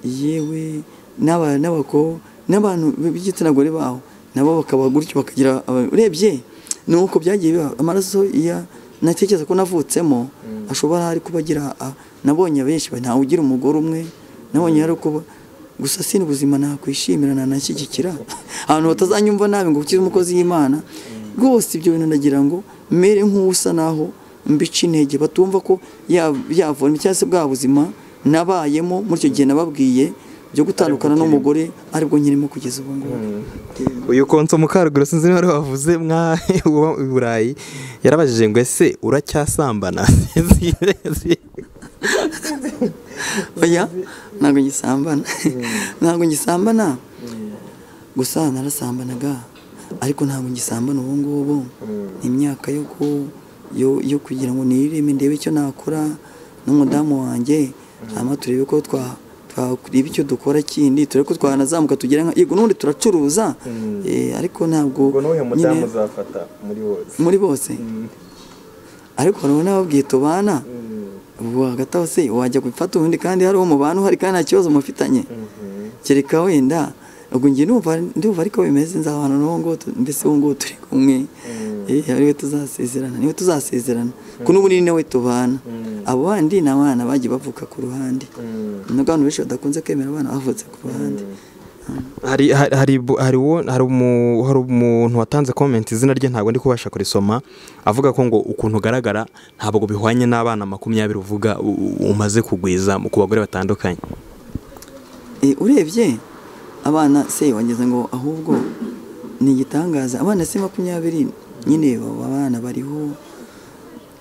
yewe n'aba- n'abako n'abantu b- b'igitsina gore baho nabo bakaba gutyo bakagira aba- urebye ni uko byagiye biba amaraso ya natekereza ko navutsemo ashobora ari kuba agira a- nabonye benshi ba- ntawe ugira umugore umwe nabonye ari kuba gusa si ubuzima nakwishimira nanashyigikira ahantu batazanyumva nabi ngo ukize umukozi y'imana rwose ibyo bintu ndagira ngo mere nk'usa naho mbica intege batumva ko ya- yavoma cyangwa se bwa buzima nabayemo muri icyo gihe nababwiye byo gutandukana n'umugore aribwo nkirimo kugeza ubu ngubu uyu konso mukaruguru sinzi niba ariwe wavuze mwa uba i burayi yarabajije ngo ese uracyasambana oya ntabwo ngisambana ntabwo ngisambana gusa narasambanaga ariko ntabwo ngisambana ubu ngubu ni imyaka yo ku- yo- yo kugira ngo nireme ndebe icyo nakora n'umudamu wanjye hanyuma turebe ko twa- twareba icyo dukora kindi turebe ko twanazamuka tugira nka yego n'ubundi turacuruza eh, ariko ntabwo nyine- uzafata muri wose muri bose ariko hari n'ababwiye tubana ubwo hagati aho se wajya gufata ubundi kandi hari uwo mubana uhari kandi nta kibazo mufitanye kereka wenda ubwo njye numva ndumva ariko bimeze nzabana n'uwo nguwo tu- mbese uwo nguwo turi kumwe eh ariwe tuzasezerana niwe tuzasezerana ko n'ubu ni nawe tubana abo bandi ni abana bagiye bavuka ku ruhande nubwo abantu benshi badakunze kwemera abana bavutse ku ruhande hari hari hari bu- hari uwo- hari umu- hari umuntu watanze komenti izina rye ntabwo ndi kubasha kurisoma avuga ko ngo ukuntu ugaragara ntabwo bihwanye n'abana makumyabiri uvuga u- u- umaze kugwiza mu- ku bagore batandukanye Eh, urebye abana se wageze ngo ahubwo ni igitangaza abana se makumyabiri nyine baba abana bariho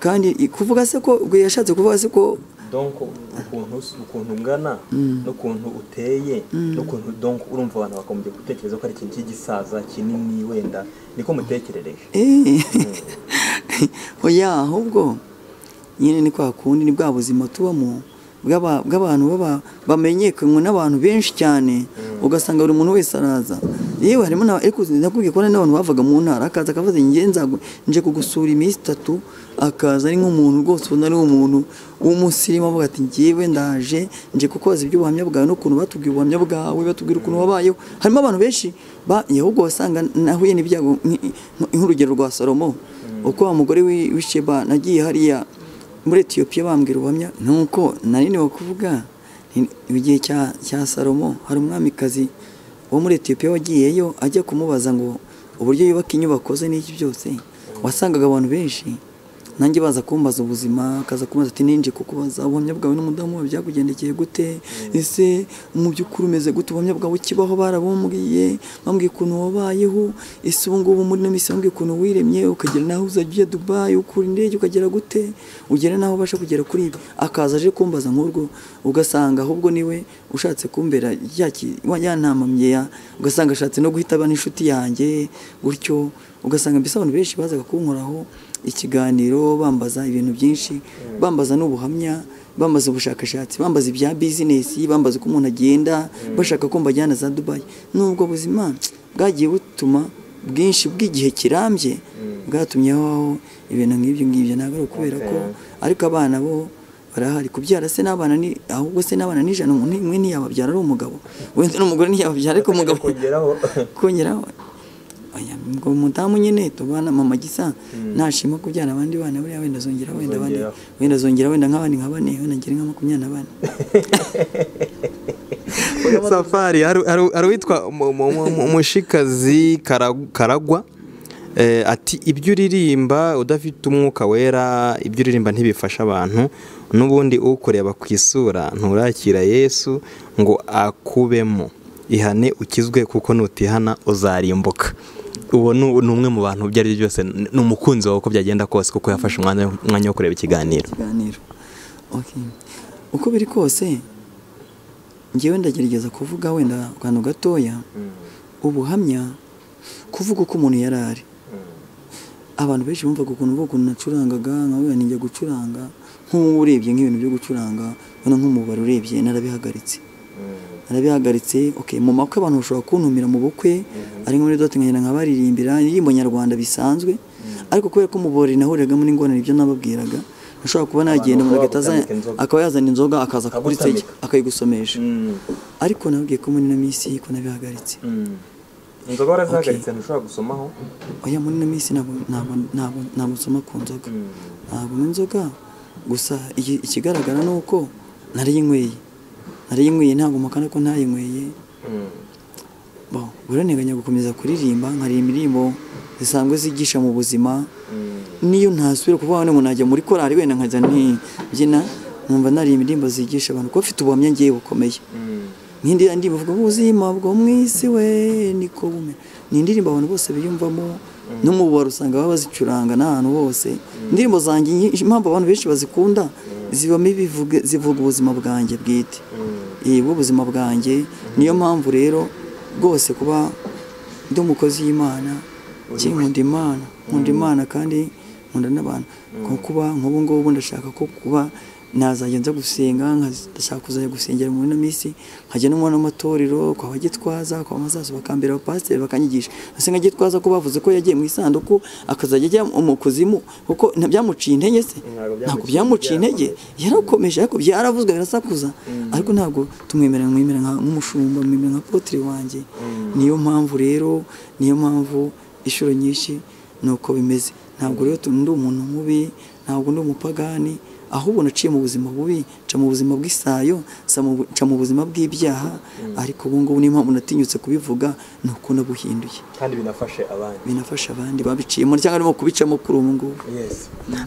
kandi i- kuvuga se ko ubwo yashatse kuvuga se ko donko ukuntu ukuntu ungana n'ukuntu uteye n'ukuntu donko urumva abantu bakagombye gutekereza ko ari ikintu cy'igisaza kinini wenda niko mutekerereje Eh, oya ahubwo nyine ni kwa kundi ni bwa buzima tubamo bw'aba- bw'abantu baba bamenyekanywe n'abantu benshi cyane ugasanga buri muntu wese araza yewe harimo na ariko nakubwiye ko hari n'abantu bavaga mu ntara akaza akavuze njye nzagu- nje kugusura iminsi itatu akaza ari nk'umuntu rwose ubona ari umuntu w'umusirimu avuga ati njyewe ndaje nje kukoza iby'ubuhamya bwawe n'ukuntu batubwiye ubuhamya bwawe batubwira ukuntu wabayeho harimo abantu benshi ba- ahubwo wasanga nahuye n'ibyago nk- nk- nk'urugero rwa salomo uko wa mugore w'i- w'isheba nagiye hariya muri etiyopiya bambwira ubuhamya nuko nari niwe kuvuga ni- mu gihe cya cya salomo hari umwamikazi wo muri etiyopiya wagiyeyo ajya kumubaza ngo uburyo yubaka inyubako ze n'iki byose wasangaga abantu benshi nanjye baza kumbaza ubuzima akaza kumbaza ati ninje kukubaza ubuhamya bwawe n'umudamu wawe byakugendekeye gute ese mu by'ukuri umeze gute ubuhamya bwawe kibaho barabumbwiye bambwiye ukuntu wabayeho ese ubu ngubu muri ino minsi bambwiye ukuntu wiremye ukagera naho uzajya ujya dubayi ukura indege ukagera gute ugera naho ubasha kugera kuri ibi akaza aje kumbaza nk'urwo ugasanga ahubwo niwe ushatse kumbera ya ki- wa- ya nama mye ya ugasanga ashatse no guhita aba n'inshuti yanjye gutyo ugasanga mbese abantu benshi bazaga kunkoraho ikiganiro bambaza ibintu byinshi bambaza n'ubuhamya bambaza ubushakashatsi bambaza ibya bizinesi bambaza uko umuntu agenda bashaka ko mbajyana za dubayi n'ubwo buzima bwagiye butuma bwinshi bw'igihe kirambye bwatumye habaho ibintu nk'ibyo ngibyo ntabwo ari ukubera ko ariko abana bo barahari kubyara se n'abana ni ahubwo se n'abana ni ijana umuntu umwe ntiyababyara ari umugabo wenda n'umugore ntiyababyara ariko umugabo kongeraho aya ngo umudamu nyine tubana mama gisa nashima kubyara abandi bana buriya wenda azongera wenda bane Azongeraho. wenda azongera wenda nk'abandi nka bane wenda ngere nka makumyabiri na bane safari hari hari- hari uwitwa umu- umu- umu- umushikazi Kara- karagwa Eh, ati ibyo uririmba udafite umwuka wera ibyo uririmba ntibifasha abantu n'ubundi ukureba ku isura nturakira yesu ngo akubemo ihane ukizwe kuko nutihana uzarimbuka uwo ni ni umwe mu bantu ibyo ari byo byose ni ni umukunzi wawe uko byagenda kose kuko yafashe umwanya umwanya wo kureba ikiganiro ikiganiro Okay. uko biri kose ngewe ndagerageza kuvuga wenda akantu gatoya ubuhamya kuvuga uko umuntu yari ari abantu benshi bumvaga ukuntu mvuga ukuntu nacurangaga nkabona njya gucuranga nk'ubu urebye nk'ibintu byo gucuranga ubona nk'umubare urebye narabihagaritse narabihagaritse okay mu makwe abantu bashobora kuntumira mu bukwe ari nk'uri dutunganya nkabaririmbira indirimbo nyarwanda bisanzwe ariko kubera ko umubori nahuriragamo n'ingorane ibyo nababwiraga ashobora kuba nagenda umuntu agahita azana- bagutambika inzoga. akaba yazana inzoga akaza kugurisegera Akagutambika. akayigusomesha ariko nabwiye ko muri ino minsi ko nabihagaritse inzoga warazihagaritse, ntushobora gusomaho oya muri ino minsi ntabwo ntabwo ntabwo ntabwo nsoma ku nzoga ntabwo nywa inzoga gusa iki- ikigaragara ni uko narayinyweye narayinyweye ntabwo mpakana ko ntayinyweye bo buranteganya gukomeza kuririmba nkaririmba indirimbo zisanzwe zigisha mu buzima niyo ntasubira kuvuga ngo najya muri korari wenda nkajya ntibyina numva naririmba indirimbo zigisha abantu kuko mfite ubuhamya ngewe bukomeye nk'indi ya ndirimbo ivuga ubuzima bwo mu isi we niko bume ni indirimbo abantu bose biyumvamo no mu bubaro usanga baba bazicuranga n'ahantu hose indirimbo zanjye nyinshi- impamvu abantu benshi bazikunda zibamo ibivuga zivuga ubuzima bwanjye bwite eh ubuzima bwanjye niyo mpamvu rero rwose kuba ndi umukozi y'imana ki nkunda imana nkunda imana kandi nkunda n'abantu nko kuba nk'ubu ngubu ndashaka ko kuba nazajya nza gusenga nkaza- ndashaka kuzajya gusengera muri ino minsi nkajya no mu n'amatorero kwa bagitwaza kwa mazazo bakambera abapasiteri bakanyigisha ese nka gitwaza ko bavuze ko yagiye mu isanduku akazajya ajya mu kuzimu kuko nta- byamuciye intege se ntabwo byamuciye intege yarakomeje ariko byaravuzwe birasakuza ariko ntabwo tumwemera mwemera nka- nk'umushumba mwemera nka potire wanjye niyo mpamvu rero niyo mpamvu inshuro nyinshi ni uko bimeze ntabwo rero tu- ndi umuntu mubi ntabwo ndi umupagani ahubwo naciye mu buzima bubi nca mu buzima bw'isayo nsa mu bu- nca mu buzima bw'ibyaha ariko ubu ngubu niyo mpamvu natinyutse kubivuga ni uko nabuhinduye kandi binafashe abandi binafasha abandi babiciyemo cyangwa arimo kubicamo kuri ubu ngubu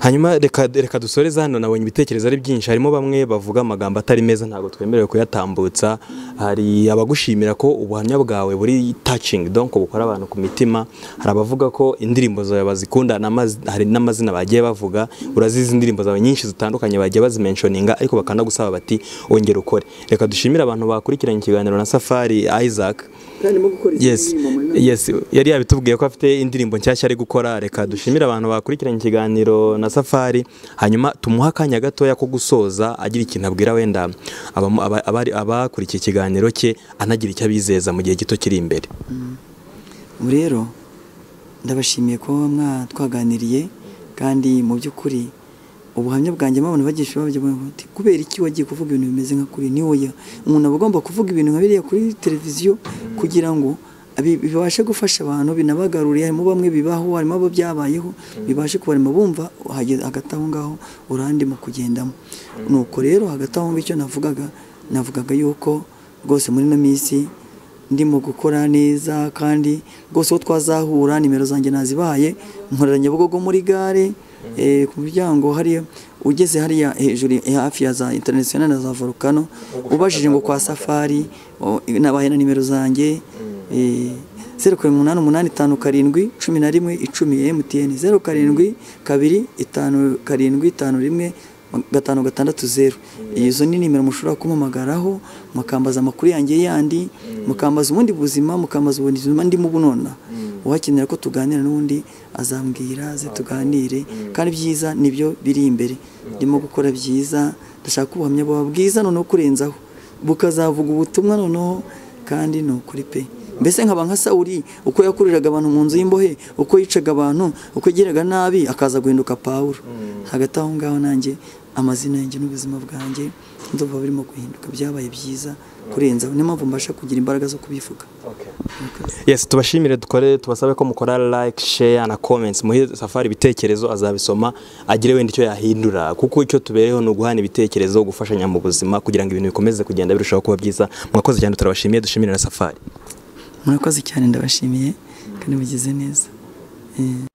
hanyuma reka reka dusoreze hano nabonye ibitekerezo ari byinshi harimo bamwe bavuga amagambo atari meza ntabwo twemerewe kuyatambutsa hari abagushimira ko ubuhamya bwawe buri tacingi donko bukora abantu ku mitima hari abavuga ko indirimbo zawe bazikunda n'amaz- hari n'amazina bagiye bavuga urazizi indirimbo zawe nyinshi zitandukanye bagiye bazimenshoninga ariko bakanagusaba bati ongera ukore reka dushimire abantu bakurikiranye ikiganiro na Safari Isaac yes yes yari yabitubwiye ko afite indirimbo nshyashya ari gukora reka dushimire abantu bakurikiranye ikiganiro na safari hanyuma tumuhe akanya gatoya ko gusoza agira ikintu abwira wenda abamu- aba- abari- abakurikiye ikiganiro cye anagira icyo abizeza mu gihe gito kiri imbere Ubu rero ndabashimiye kuba mwatwaganiriye kandi mu by'ukuri ubuhamya bwanjye mwabona bagisha babyo bati kubera iki wagiye kuvuga ibintu bimeze nka kuri ni wowe umuntu aba agomba kuvuga ibintu nka biriya kuri televiziyo kugira ngo bi- bibashe gufasha abantu binabagarure harimo bamwe bibaho harimo abo byabayeho bibashe kubarema bumva hageze- hagati aho ngaho urandimo kugendamo nuko rero hagati aho ngicyo navugaga navugaga yuko rwose muri ino minsi ndimo gukora neza kandi rwose uwo twazahura nimero zanjye nazibaye nkorera nyabugogo muri gare eh, ku muryango hariya ugeze hariya hejuru eh, hafi ya za international na za volcano ubajije ngo kwa safari o, nabaye na nimero zanjye zeru karindwi umunani umunani itanu karindwi cumi na rimwe icumi mtn zeru karindwi kabiri itanu karindwi itanu rimwe gatanu gatandatu zeru izo ni nimero mushobora kumpamagaraho mukambaza amakuru yanjye yandi mukambaza ubundi buzima mukambaza ubundi buzima ndimo bunona uhakenera ko tuganira n'undi azambwira aze tuganire kandi byiza nibyo biri imbere ndimo gukora byiza ndashaka ko ubuhamya buba bwiza noneho kurenzaho bukazavuga ubutumwa noneho kandi ni ukuri pe mbese nkaba nka sawuri uko yakuriraga abantu mu nzu y'imbohe uko yicaga abantu uko yagiraga nabi akaza guhinduka pawulo hagati aho ngaho nanjye amazina yanjye n'ubuzima bwanjye ndumva burimo guhinduka byabaye byiza kurenza niyo mpamvu mbasha kugira imbaraga zo kubivuga yes tubashimire dukore tubasabe ko mukora like share na comments muhe safari ibitekerezo azabisoma agire wenda icyo yahindura kuko icyo tubereho ni uguhana ibitekerezo gufashanya mu buzima kugira ngo ibintu bikomeze kugenda birushaho kuba byiza mwakoze cyane turabashimiye dushimire na safari murakoze cyane ndabashimiye kandi mugize neza Eh.